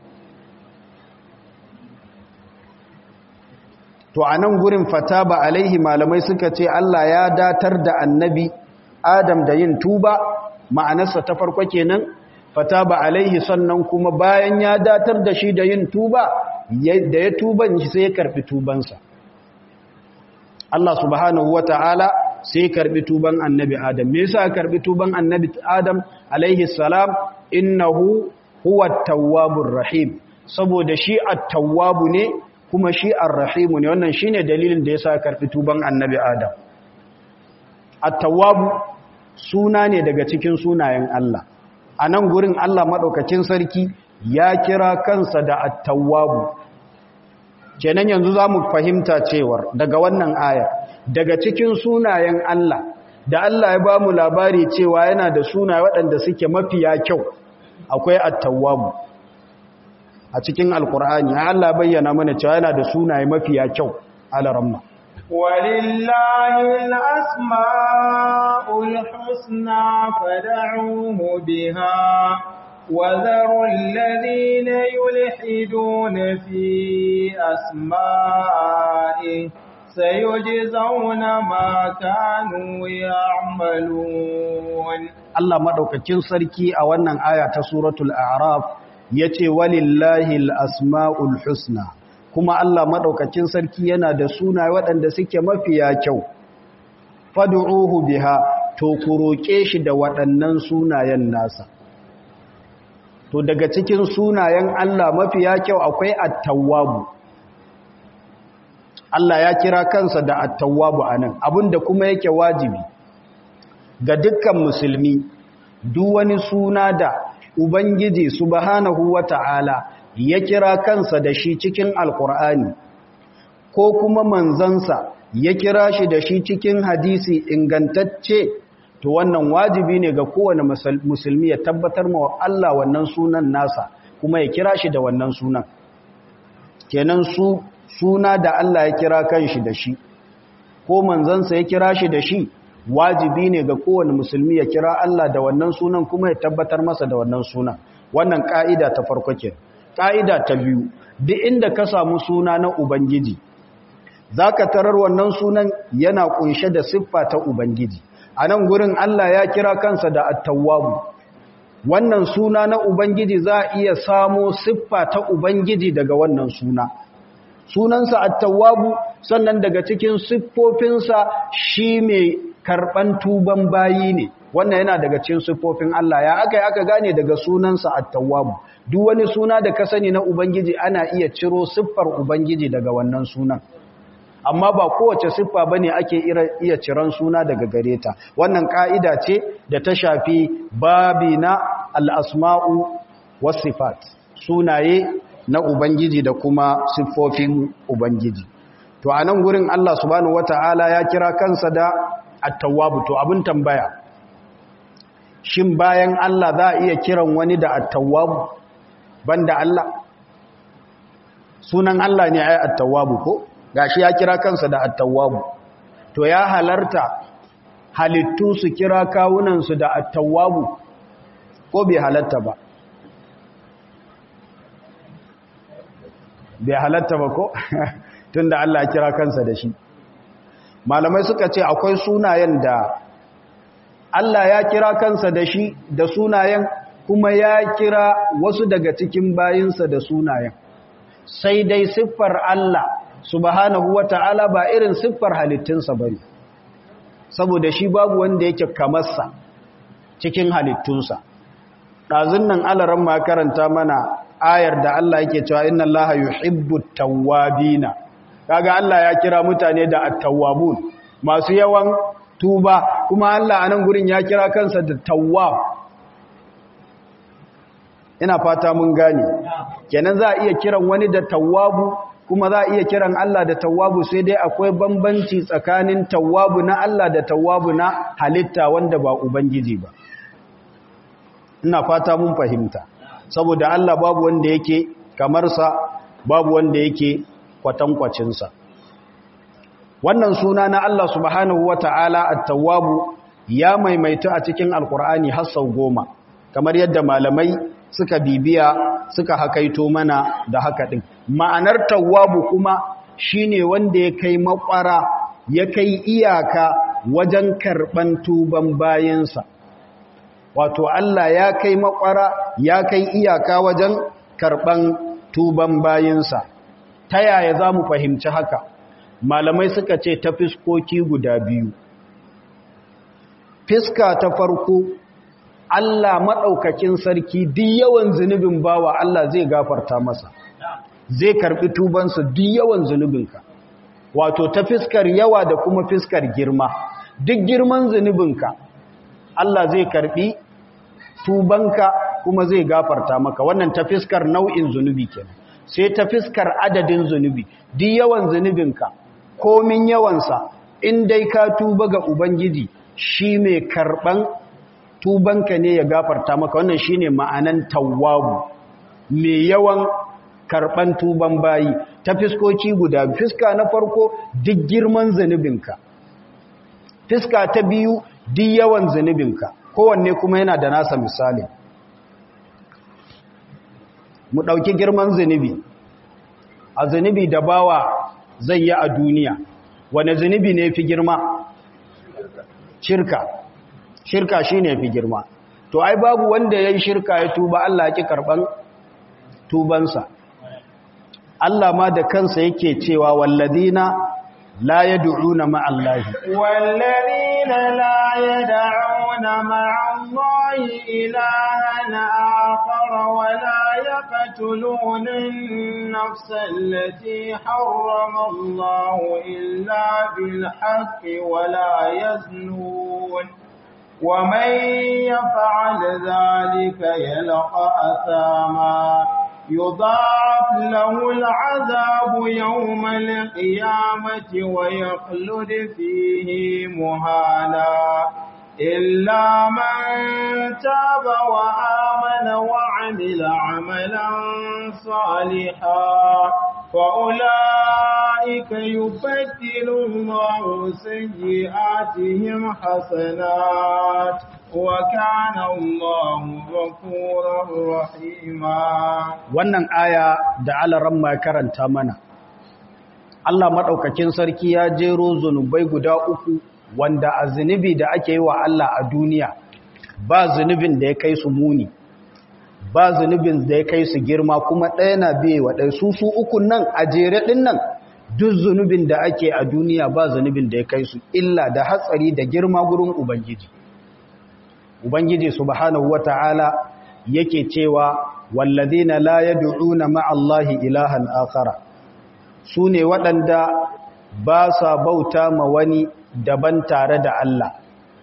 S1: to a nan gurin fata ba alaihi malamai suka ce Allah ya datar da annabi Adam da yin tuba ma'anarsa ta farko kenan fata ba alaihi sannan kuma bayan ya datar da shi da yin tuba da ya tuban shi sai ya karfi tubansa Allah subhanahu wata'ala sai karbi tuban annabi adam me yasa karbi tuban annabi adam alaihi salam innahu huwa at-tawwabur rahim saboda shi at-tawwabu ne kuma shi ar-rahimu ne wannan shine dalilin da yasa karbi tuban annabi adam at-tawwabu suna ne daga cikin sunayen Allah a nan gurin Allah madaukakin sarki ya kira kansa da at-tawwabu kenan yanzu zamu fahimta cewar daga wannan aya daga cikin sunayen Allah da Allah ya ba mu labari cewa yana da sunaye waɗanda suke mafiya kyau akwai at-tawwabu a cikin alkur'ani Allah bayyana mana cewa yana da sunaye mafiya kyau alaramma
S2: walillahi al-asma'ul husna fad'uhu biha وذروا الذين يلحدون في أسمائه سيجزون ما كانوا يعملون
S1: Allah madaukakin sarki a wannan aya ta suratul a'raf yace walillahi al-asmaul husna kuma Allah madaukakin sarki yana da sunaye waɗanda suke mafiya kyau fad'uhu biha to ku roke shi da waɗannan sunayen nasa to daga cikin sunayen Allah mafiya kyau akwai at-tawwabu Allah ya kira kansa da at-tawwabu anan abinda kuma yake wajibi ga dukkan musulmi duk wani suna da ubangiji subhanahu wata'ala ya kira kansa da shi cikin alkur'ani ko kuma manzansa ya kira shi da shi cikin hadisi ingantacce to wannan wajibi ne ga kowane musulmi ya tabbatar ma Allah wannan sunan nasa kuma ya kira shi da wannan sunan kenan su suna da Allah ya kira kanshi da shi ko manzansa ya kira shi da shi wajibi ne ga kowane musulmi ya kira Allah da wannan sunan kuma ya tabbatar masa da wannan sunan wannan ka'ida ta farko ke ka'ida ta biyu duk inda ka samu suna na ubangiji zaka tarar wannan sunan yana kunshe da siffa ta ubangiji a nan gurin Allah ya kira kansa da at-tawwabu wannan suna na ubangiji za a iya samo siffa ta ubangiji daga wannan suna sunansa at-tawwabu sannan daga cikin siffofinsa shi mai karban tuban bayi ne wannan yana daga cikin siffofin Allah ya aka yi aka gane daga sunansa at-tawwabu duk wani suna da ka sani na ubangiji ana iya ciro siffar ubangiji daga wannan sunan amma ba kowace siffa bane ake iya ciran suna daga gare ta wannan ka'ida ce da ta shafi babi na al-asma'u was-sifat sunaye na ubangiji da kuma siffofin ubangiji to a nan gurin Allah subhanahu wata'ala ya kira kansa da at-tawwab to abin tambaya shin bayan Allah za a iya kiran wani da at-tawwab banda Allah sunan Allah ne ai at-tawwab ko gashi ya kira kansa da at-tawwab to ya halarta halittu su kira kawunan su da at-tawwab ko bai halarta ba bai halatta ba ko tunda Allah ya kira kansa da shi malamai suka ce akwai sunayen da Allah ya kira kansa da shi da sunayen kuma ya kira wasu daga cikin bayinsa da sunayen sai dai siffar Allah subhanahu wata'ala ba irin siffar halittunsa bane saboda shi babu wanda yake kamarsa cikin halittunsa ɗazun nan alaran ma karanta mana ayar da Allah yake cewa inna Allaha yuhibbut tawwabina kaga Allah ya kira mutane da at-tawwabun masu yawan tuba kuma Allah anan gurin ya kira kansa da tawwab ina fata mun gane kenan za a iya kiran wani da tawwabu kuma za a iya kiran Allah da tawwabu sai dai akwai bambanci tsakanin tawwabu na Allah da tawwabu na halitta wanda ba ubangiji ba ina fata mun fahimta saboda Allah babu wanda yake kamarsa babu wanda yake kwatankwacinsa wannan suna na Allah subhanahu wata'ala at-tawwabu ya maimaita a cikin alkur'ani har sau goma kamar yadda malamai suka bibiya suka hakaito mana da haka din ma'anar tawwabu kuma shine wanda ya kai makwara ya kai iyaka wajen karban tuban bayansa wato Allah ya kai makwara ya kai iyaka wajen karban tuban bayinsa ta yaya za mu fahimci haka malamai suka ce ta fiskoki guda biyu fiska ta farko Allah maɗaukakin sarki duk yawan zunubin bawa Allah zai gafarta masa zai karɓi tubansa duk yawan zunubinka wato ta fiskar yawa da kuma fiskar girma duk girman zunubinka Allah zai karɓi tubanka kuma zai gafarta maka wannan ta fiskar nau'in zunubi kenan sai ta fiskar adadin zunubi duk yawan zunubinka komin yawansa in dai ka tuba ga ubangiji shi mai karɓan tubanka ne ya gafarta maka wannan shine ma'anan tawwabu mai yawan karban tuban bayi ta fiskoci guda fiska na farko duk girman zanubinka fiska ta biyu duk yawan zanubinka kowanne kuma yana da nasa misali mu ɗauki girman zanubi a zanubi da bawa zai yi a duniya wane zanubi ne fi girma shirka shirka shi ne fi girma to ai babu wanda ya yi shirka ya tuba Allah ki karɓan tubansa Allah ma da kansa yake cewa walladina la yad'una ma'allahi
S2: والذين لا يدعون مع الله إلها آخر ولا يقتلون النفس التي حرم الله إلا بالحق ولا يزنون ومن يفعل ذلك يلقى أثاما يضاعف له العذاب يوم القيامة ويخلد فيه مهانا إلا من تاب وآمن وعمل عملا صالحا فأولئك يبدل الله سيئاتهم حسنات وكان الله غفورا رحيما
S1: wannan aya da alaran ma karanta mana Allah madaukakin sarki ya jero zunubai guda uku wanda a zunubi da ake yi wa Allah a duniya ba zunubin da ya kai su muni ba zunubin da ya kai su girma kuma ɗaya na biye wa ɗaya su su ukun nan a jere ɗin nan duk zunubin da ake a duniya ba zunubin da ya kai su illa da hatsari da girma gurin ubangiji ubangiji subhanahu wata'ala yake cewa walladina la yad'una ma'allahi ilahan akhara sune waɗanda ba sa bauta ma wani daban tare da Allah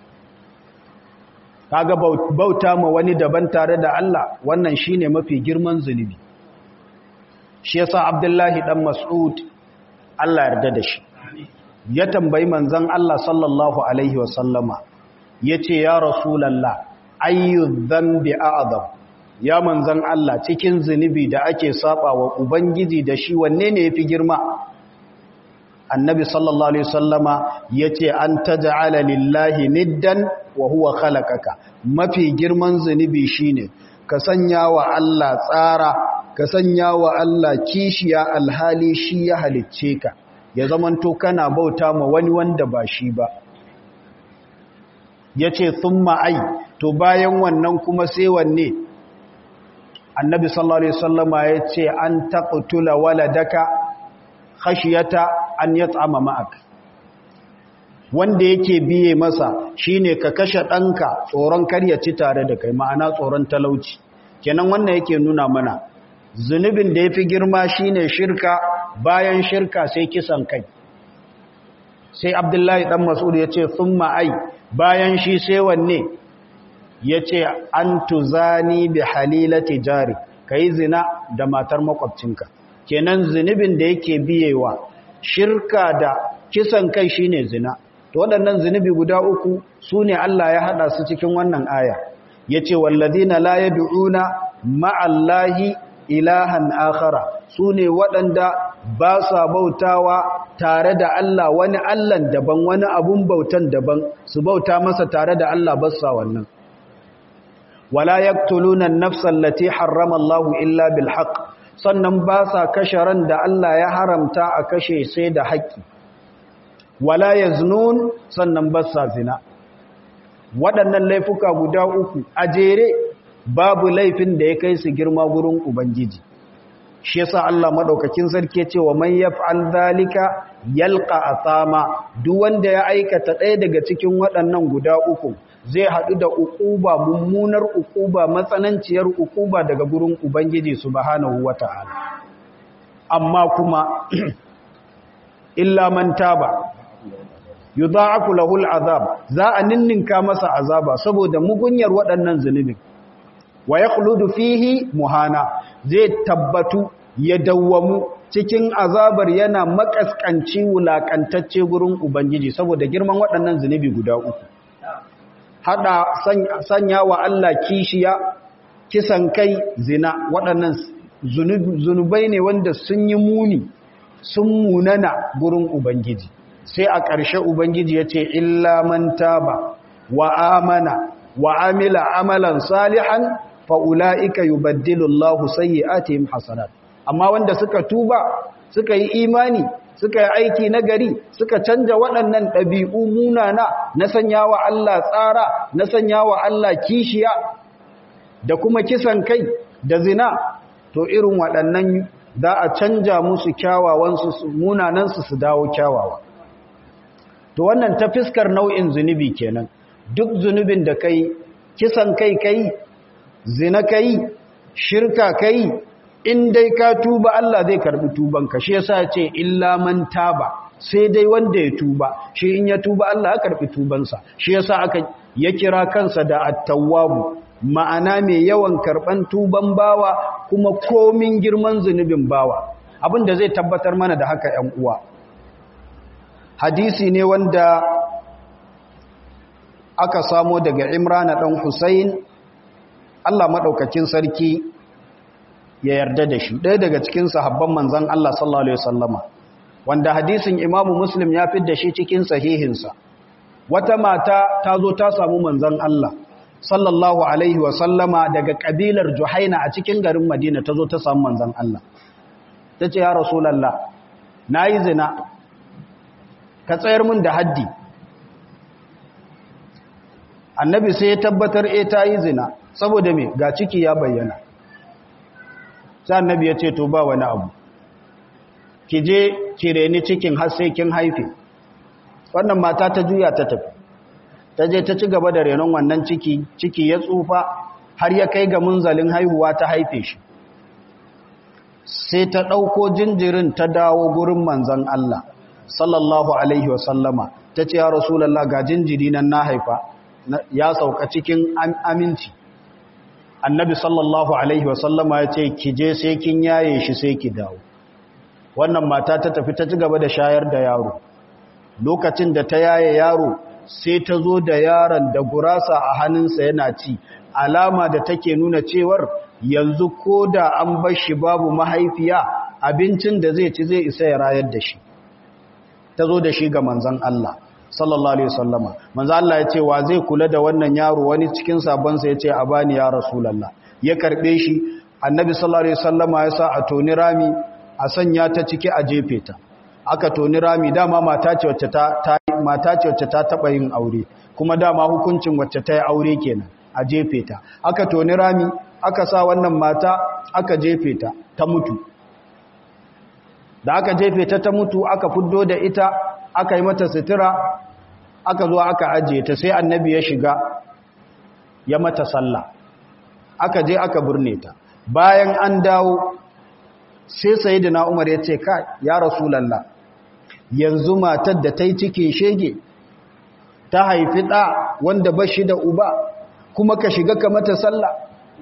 S1: kaga bauta ma wani daban tare da Allah wannan shine mafi girman zunubi shi yasa Abdullahi dan Mas'ud Allah yarda da shi ya tambayi manzon Allah sallallahu alaihi wasallama yace ya rasulullah ayyu dhanbi a'zam ya manzon Allah cikin zunubi da ake saba wa ubangiji da shi wanne ne yafi girma annabi sallallahu alaihi wasallama yace an taj'ala lillahi niddan wa huwa khalaqaka mafi girman zunubi shine ka sanya wa Allah tsara ka sanya wa Allah kishiya alhali shi ya halicce ka ya zamanto kana bauta ma wani wanda ba shi ba yace thumma ai to bayan wannan kuma sai wanne annabi sallallahu alaihi wasallama yace an taqtula waladaka khashiyata an yat'ama ma'ak wanda yake biye masa shine ka kashe ɗanka tsoron karya ci tare da kai ma'ana tsoron talauci kenan wannan yake nuna mana zunubin da yafi girma shine shirka bayan shirka sai kisan kai sai abdullahi dan mas'ud yace thumma ai bayan shi sai wanne yace an tuzani bi halilati jari kai zina da matar makwabcinka kenan zunubin da yake biyewa shirka da kisan kai shine zina to waɗannan zunubi guda uku sune Allah ya hada su cikin wannan aya yace wallazina la yad'una ma'allahi ilahan akhara sune waɗanda ba sa bautawa tare da Allah wani Allahn daban wani abun bautan daban su bauta masa tare da Allah ba sa wannan wala yaqtuluna an-nafsa allati harrama Allahu illa bil haqq sannan ba sa kashe ran da Allah ya haramta a kashe sai da haƙƙi wala yaznun sannan ba sa zina waɗannan laifuka guda uku a jere babu laifin da ya kai su girma gurin ubangiji shi yasa Allah madaukakin sarki ce wa man yaf'al zalika yalqa athama duk wanda ya aikata ɗaya daga cikin waɗannan guda uku zai haɗu da ukuba mummunar ukuba matsananciyar ukuba daga gurin ubangiji subhanahu wata'ala amma kuma illa man taba yudha'afu lahu al'azab za a ninninka masa azaba saboda mugunyar waɗannan zunubin wa yakhludu fihi muhana zai tabbatu ya dawwamu cikin azabar yana makaskanci wulakantacce gurin ubangiji saboda girman waɗannan zunubi guda uku hada sanya wa Allah kishiya kisan kai zina waɗannan zunubai ne wanda sun yi muni sun munana gurin ubangiji sai a ƙarshe ubangiji ya ce illa man taba wa amana wa amila amalan salihan fa'ula'ika yubaddilu Allahu sayyi'atihim hasanat amma wanda suka tuba suka yi imani suka yi aiki na gari suka canja waɗannan ɗabi'u munana na sanya wa Allah tsara na sanya wa Allah kishiya da kuma kisan kai da zina to irin waɗannan za a canja musu kyawawansu munanansu su dawo kyawawa to wannan ta fiskar nau'in zunubi kenan duk zunubin da kai kisan kai kai zina kai shirka kai in dai ka tuba Allah zai karbi tubanka shi yasa ce illa man taba sai dai wanda ya tuba shi in ya tuba Allah ya karbi tubansa shi yasa aka ya kira kansa da at-tawwab ma'ana mai yawan karban tuban bawa kuma komin girman zunubin bawa abinda zai tabbatar mana da haka 'yan uwa hadisi ne wanda aka samo daga Imran dan Husayn Allah madaukakin sarki ya yarda da shi ɗaya daga cikin sahabban manzan Allah sallallahu Alaihi wasallama wanda hadisin imamu muslim ya fi da shi cikin sahihinsa wata mata ta zo ta samu manzan Allah sallallahu Alaihi wasallama daga ƙabilar juhaina a cikin garin madina ta zo ta samu manzan Allah ta ce ya rasulallah na yi zina ka tsayar min da haddi annabi sai ya tabbatar e ta yi zina saboda me ga ciki ya bayyana sai annabi ya ce to ba wani abu ki je ki reni cikin har sai kin haife wannan mata ta juya ta tafi ta je ta ci gaba da renon wannan ciki ciki ya tsufa har ya kai ga munzalin haihuwa ta haife shi sai ta ɗauko jinjirin ta dawo gurin manzan Allah sallallahu alaihi wasallama ta ce ya rasulallah ga jinjiri nan na haifa ya sauka cikin aminci annabi sallallahu alaihi wasallama ya ce ki je sai kin yaye shi sai ki dawo wannan mata ta tafi ta ci gaba da shayar da yaro lokacin da ta yaye yaro sai ta zo da yaron da gurasa a hannunsa yana ci alama da take nuna cewar yanzu ko da an bar shi babu mahaifiya abincin da zai ci zai isa ya rayar da shi ta zo da shi ga manzon Allah sallallahu alaihi wasallama manzo Allah ya ce wa zai kula da wannan yaro wani cikin sabon sa yace a bani ya rasulullah ya karbe shi annabi sallallahu alaihi wasallama ya sa a toni rami a sanya ta ciki a jefe ta aka toni rami dama mata ce wacce ta, ta mata ce wacce ta taba yin aure kuma dama hukuncin wacce ta yi aure kenan a jefe ta aka toni rami aka sa wannan mata aka jefe ta ta mutu da aka jefe ta ta mutu aka fuddo da ita aka yi mata sutura aka zo aka ajiye ta sai annabi ya shiga ya mata sallah aka je aka burne ta bayan an dawo sai sayyidina Umar ya ce ka ya rasulullah yanzu matar da ta yi cike shege ta haifi ɗa wanda ba shi da uba kuma ka shiga ka mata sallah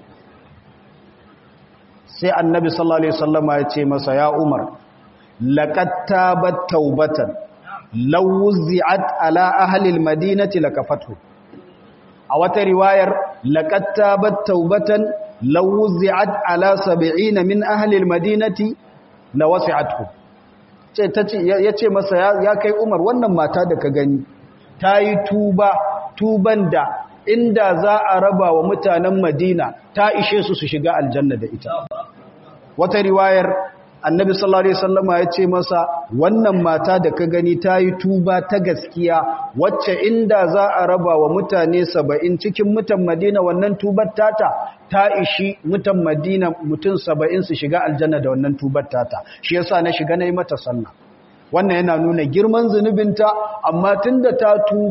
S1: sai annabi sallallahu alaihi wasallama ya ce masa ya Umar laqad tabat taubatan law wuzi'at ala ahli almadinati lakafatu a wata riwayar laqad tabat taubatan law wuzi'at ala 70 min ahli almadinati lawasi'athu ce tace yace masa ya kai Umar wannan mata da ka gani tayi tuba tuban da inda za a raba wa mutanen Madina ta ishe su su shiga aljanna da ita wata riwayar annabi sallallahu alaihi wasallama ya ce masa wannan mata da ka gani ta yi tuba ta gaskiya wacce inda za a raba wa mutane saba'in cikin mutan madina wannan tubar tata ta ishi mutan madina mutum saba'in su shiga aljanna da wannan tubar tata shi yasa na shiga na yi mata sallah wannan yana nuna girman zunubinta amma tunda ta tuba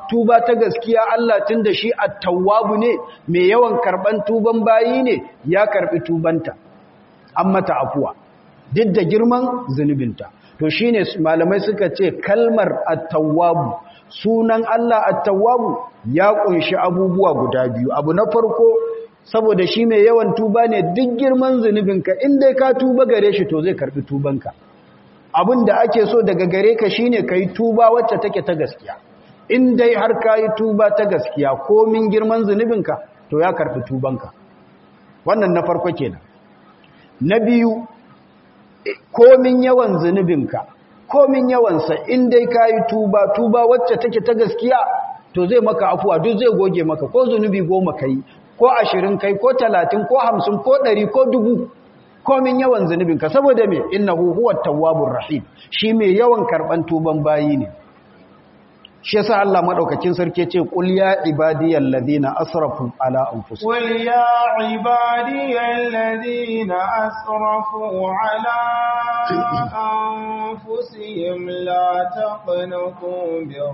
S1: tuba ta gaskiya Allah tun da shi at-tawwabu ne mai yawan karban tuban bayi ne ya karbi tubanta an mata afuwa duk da girman zunubinta to shine malamai suka ce kalmar at-tawwabu sunan Allah at-tawwabu ya kunshi abubuwa guda biyu abu na farko saboda shi mai yawan tuba ne duk girman zunubinka in dai ka tuba gare shi to zai karbi tubanka abin da ake so daga gare ka shine kai tuba wacce take ta gaskiya in dai har kayi tuba ta gaskiya komin girman zunubinka to ya karbi tubanka wannan na farko kenan na biyu komin yawan zunubinka komin yawansa in dai kayi tuba tuba wacce take ta gaskiya to zai maka afuwa duk zai goge maka ko zunubi goma kai ko ashirin kai ko talatin ko hamsin ko ɗari ko dubu komin yawan zunubinka saboda me innahu huwa tawwabur rahim shi mai yawan karban tuban bayi ne shi yasa Allah madaukakin sarki ce qul ya ibadiyal ladina asrafu ala anfusihim
S2: qul ya ibadiyal ladina asrafu ala anfusihim la taqnatu bir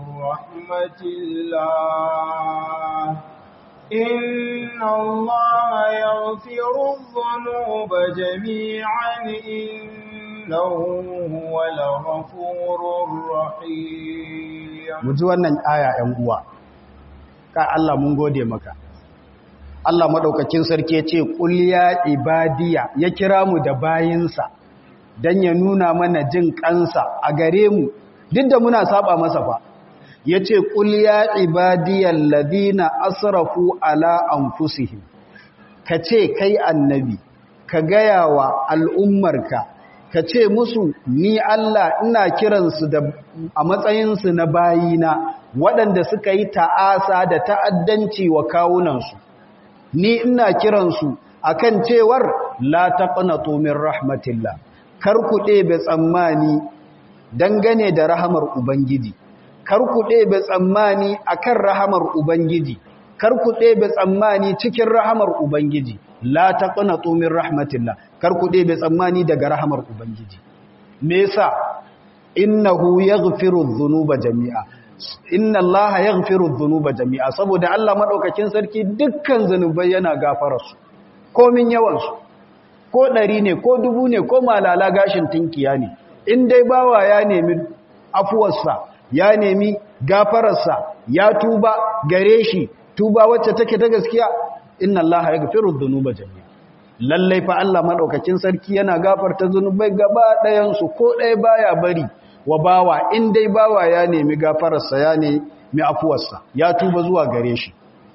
S2: rahmatillah إن الله يغفر الذنوب جميعا إنه هو الغفور الرحيم
S1: muji wannan aya ‘yan uwa ka Allah mun gode maka Allah maɗaukakin sarki ya ce ƙul ya ibadiya ya kira mu da bayinsa don ya nuna mana jin kansa a gare mu duk da muna saba masa fa ya ce ƙul ya ibadiyar ladina asrafu ala anfusihim ka ce kai annabi ka gaya wa al'ummarka ka ce musu ni Allah ina kiransu da a matsayinsu na bayina waɗanda suka yi ta'asa da ta'addanci wa kawunansu ni ina kiransu akan cewar la taqnatu min rahmatillah kar ku ɗebe tsammani dangane da rahamar ubangiji kar ku ɗebe tsammani akan rahamar Ubangiji, kar ku ɗebe tsammani cikin rahamar Ubangiji, la taqnatu min rahmatillah, kar ku ɗebe tsammani daga rahamar Ubangiji. Me yasa innahu yaghfiru dhunuba jami'a. Inna Allah yaghfiru dhunuba jami'a saboda Allah madaukakin sarki dukkan zanubai yana gafara su. Komin yawan su. Ko ɗari ne, ko dubu ne, ko malala gashin tinkiya ne. In dai bawa ya nemi afuwarsa, ya nemi gafararsa ya tuba gare shi tuba wacce take ta gaskiya inna allaha yaghfiru dhunuba jami'a lallai fa Allah madaukakin sarki yana gafarta zunubai gaba ɗayan su ko ɗaya baya bari wa bawa in dai bawa ya nemi gafararsa ya nemi afuwarsa ya tuba zuwa gare shi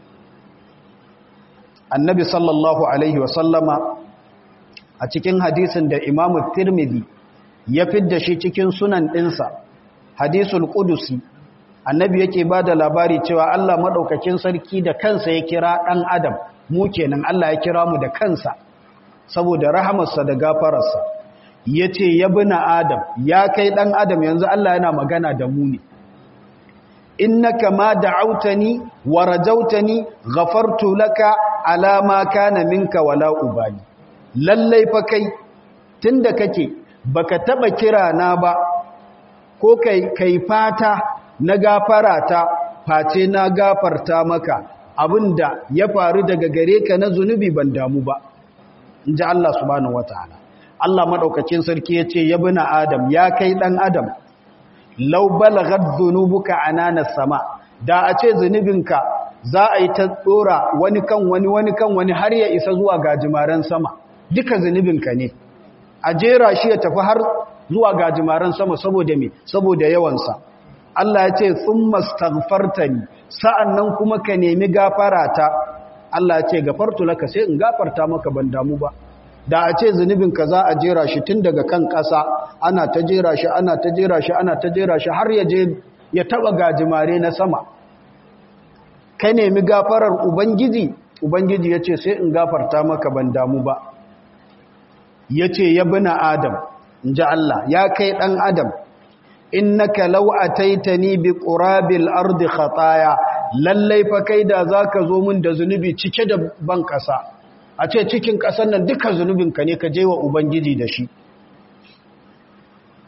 S1: annabi sallallahu alaihi wa sallama a cikin hadisin da imamu tirmidhi ya fidda shi cikin sunan ɗinsa hadisul qudusi annabi yake bada labari cewa Allah madaukakin sarki da kansa ya kira dan adam mu kenan Allah ya kira mu da kansa saboda rahamarsa da gafararsa yace ya bina adam ya kai dan adam yanzu Allah yana magana da mu ne innaka ma da'awtani wa rajawtani ghafartu laka ala ma kana minka wala ubali lallai fa kai tunda kake baka taba kira na ba ko kai kai fata na gafara ta face na gafarta maka abinda ya faru daga gare ka na zunubi ban damu ba inji Allah subhanahu wataala Allah madaukakin sarki yace ya bina adam ya kai dan adam law balaghat dhunubuka anana sama da a ce zunubinka za a yi ta tsora wani kan wani wani kan wani har ya isa zuwa gajimaren sama duka zunubinka ne a jera shi ya tafi har zuwa gajimaren sama saboda me saboda yawansa Allah ya ce sun mastaghfartani sa'annan kuma ka nemi gafarata Allah ya ce gafartu laka sai in gafarta maka ban damu ba da a ce zunubin ka za a jera shi tun daga kan ƙasa ana ta jera shi ana ta jera shi ana ta jera shi har ya je ya taba gajimare na sama ka nemi gafarar ubangiji ubangiji ya ce sai in gafarta maka ban damu ba ya ce ya bina adam in ji Allah ya kai ɗan adam innaka law ataitani bi qurabil ardi khataya lallai fa kai da zaka zo min da zunubi cike da ban kasa a ce cikin kasan nan duka zunubin ka ne ka je wa ubangiji da shi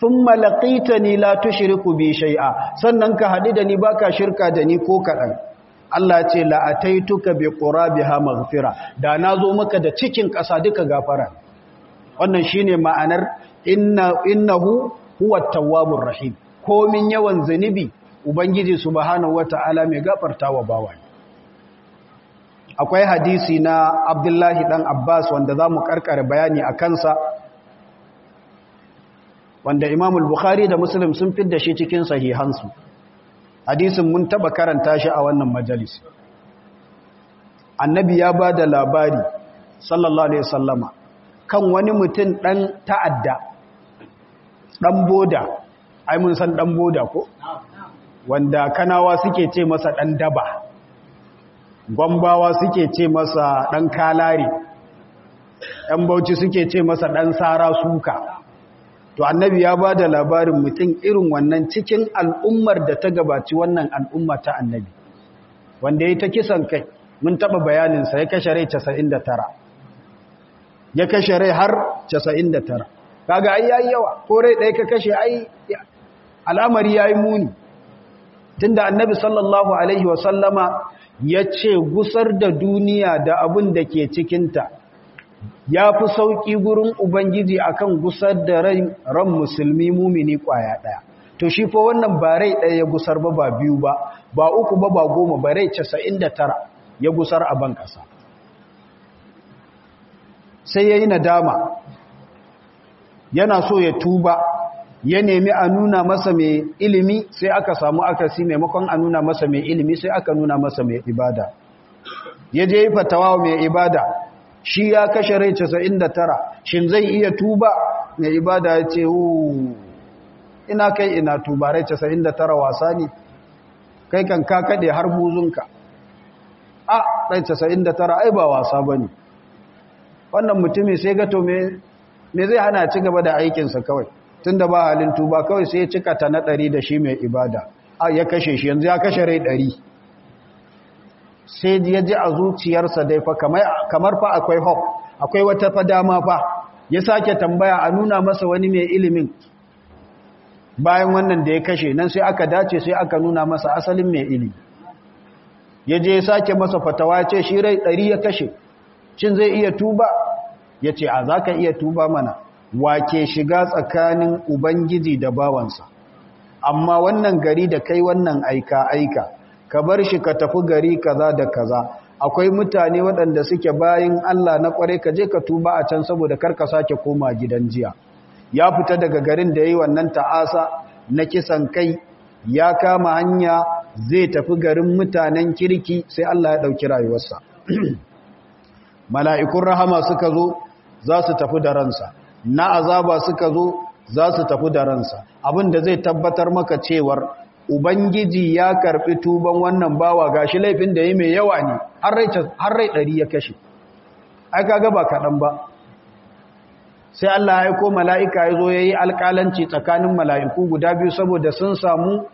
S1: thumma laqitani la tushriku bi shay'a sannan ka hadu da ni baka shirka da ni ko kadan Allah ce la ataituka bi qurabiha maghfira da nazo maka da cikin ƙasa duka gafara wannan shine ma'anar inna innahu huwa tawwabur rahim komin yawan zunubi ubangiji subhanahu wataala mai gafartawa bawa akwai hadisi na Abdullahi dan Abbas wanda zamu karkare bayani a kansa wanda Imam al-Bukhari da Muslim sun fidda shi cikin sahihansu hadisin mun taba karanta shi a wannan majalis annabi ya ba da labari sallallahu alaihi wasallama kan wani mutum dan ta'adda dan boda ai mun san dan boda ko wanda kanawa suke ce masa dan daba gwambawa suke ce masa dan kalare ɗan bauchi suke ce masa dan sara suka to annabi ya ba da labarin mutum irin wannan cikin al'ummar da ta gabaci wannan al'umma ta annabi wanda ya ta kisan kai mun taɓa bayaninsa ya kashe rai 99 ya kashe rai har 99 kaga ai yayi yawa ko rai ɗaya ka kashe ai al'amari yayi muni tunda annabi sallallahu alaihi wasallama ya ce gusar da duniya da abin da ke cikinta ya fi sauƙi gurin Ubangiji akan gusar da ran musulmi mumini ƙwaya ɗaya. To shi fa wannan ba rai ɗaya ya gusar ba ba biyu ba, ba uku ba ba goma ba rai casa'in da tara ya gusar a ban ƙasa. Sai ya yi nadama, yana so ya tuba, ya nemi a nuna masa mai ilimi sai aka samu akasi maimakon a nuna masa mai ilimi sai aka nuna masa mai ibada. Ya je yi fatawa mai ibada, shi ya kashe rai 99 shin zai iya tuba mai ibada ya ce ina kai ina tuba rai 99 wasa ne kai kan ka kade har buzunka a rai 99 ai ba wasa ba ne wannan mutumin sai gato me zai hana ci gaba da aikinsa kawai tun da ba halin tuba kawai sai ya cika ta na ɗari da shi mai ibada a ya kashe shi yanzu ya kashe rai ɗari sai ya ji a zuciyarsa dai fa kamar fa akwai hop akwai wata fa dama fa ya sake tambaya a nuna masa wani mai ilimin bayan wannan da ya kashe nan sai aka dace sai aka nuna masa asalin mai ilimi ya je ya sake masa fatawa ya ce shi rai ɗari ya kashe cin zai iya tuba ya ce a za ka iya tuba mana wake shiga tsakanin ubangiji da bawansa amma wannan gari da kai wannan aika-aika ka bar shi ka tafi gari kaza da kaza akwai mutane waɗanda suke bayin Allah na ƙware ka je ka tuba a can saboda karka sake koma gidan jiya ya fita daga garin da yayi wannan ta'asa na kisan kai ya kama hanya zai tafi garin mutanen kirki sai Allah ya ɗauki rayuwarsa mala'ikun rahama suka zo za su tafi da ransa na azaba suka zo za su tafi da ransa abin da zai tabbatar maka cewar ubangiji ya karɓi tuban wannan bawa gashi laifin da yi mai yawa ne har rai ɗari ya kashe ai kaga ba kaɗan ba sai Allah ya aiko mala'ika ya zo ya yi alƙalanci tsakanin mala'iku guda biyu saboda sun samu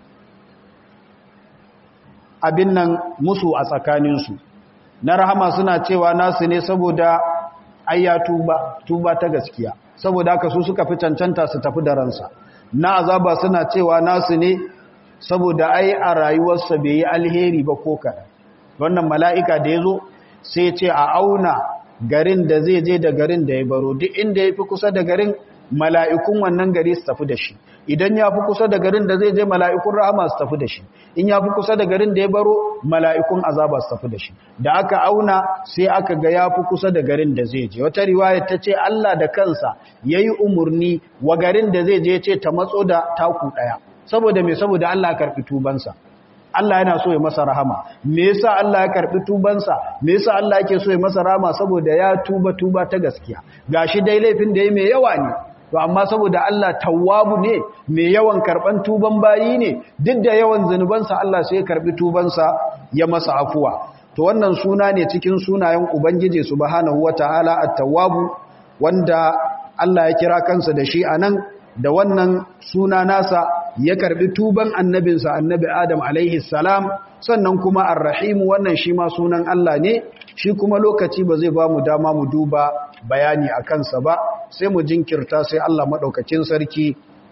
S1: abin nan musu a tsakaninsu na rahama suna cewa nasu ne saboda ayya tuba tuba ta gaskiya saboda haka su suka fi cancanta su tafi da ransa na azaba suna cewa nasu ne saboda ai a rayuwarsa bai yi alheri ba ko kaɗan wannan mala'ika da ya zo sai ce a auna garin da zai je da garin da ya baro duk inda ya fi kusa da garin mala'ikun wannan gari su tafi da shi idan ya fi kusa da garin da zai je mala'ikun rahama su tafi da shi in ya fi kusa da garin da ya baro mala'ikun azaba su tafi da shi da aka auna sai aka ga ya fi kusa da garin da zai je wata riwaya ta ce Allah da kansa ya yi umarni wa garin da zai je ce ta matso da taku ɗaya saboda mai saboda Allah karɓi tubansa Allah yana so ya masa rahama me yasa Allah ya karbi tubansa me yasa Allah yake so ya masa rahama saboda ya tuba tuba ta gaskiya gashi dai laifin da yayi mai yawa ne to amma saboda Allah tawwabu ne mai yawan karban tuban bayi ne duk da yawan zanubansa Allah sai ya karbi tubansa ya masa afuwa to wannan suna ne cikin sunayen ubangiji subhanahu wataala at-tawwabu wanda Allah ya kira kansa da shi anan da wannan suna nasa ya karbi tuban annabinsa annabi Adam alaihi salam sannan kuma ar-rahim wannan shi ma sunan Allah ne shi kuma lokaci ba zai ba mu dama mu duba bayani a kansa ba sai mu jinkirta sai Allah madaukakin sarki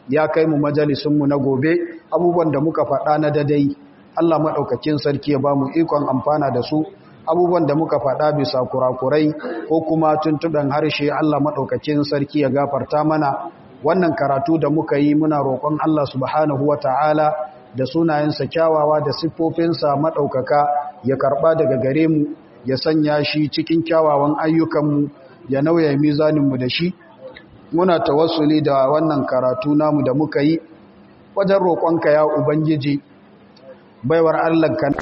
S1: ya kai mu majalisunmu na gobe abubuwan da muka faɗa na dadai Allah maɗaukakin sarki ya ba mu ikon amfana da su abubuwan da muka faɗa bisa kurakurai ko kuma tuntuɓen harshe Allah maɗaukakin sarki ya gafarta mana wannan karatu da muka yi muna roƙon Allah subhanahu wa ta'ala da sunayensa kyawawa da siffofinsa maɗaukaka ya karɓa daga gare mu ya sanya shi cikin kyawawan ayyukanmu ya nauya mizaninmu da shi muna tawassuli da wannan karatu namu da muka yi wajen roƙonka ya ubangiji baiwar Allah kan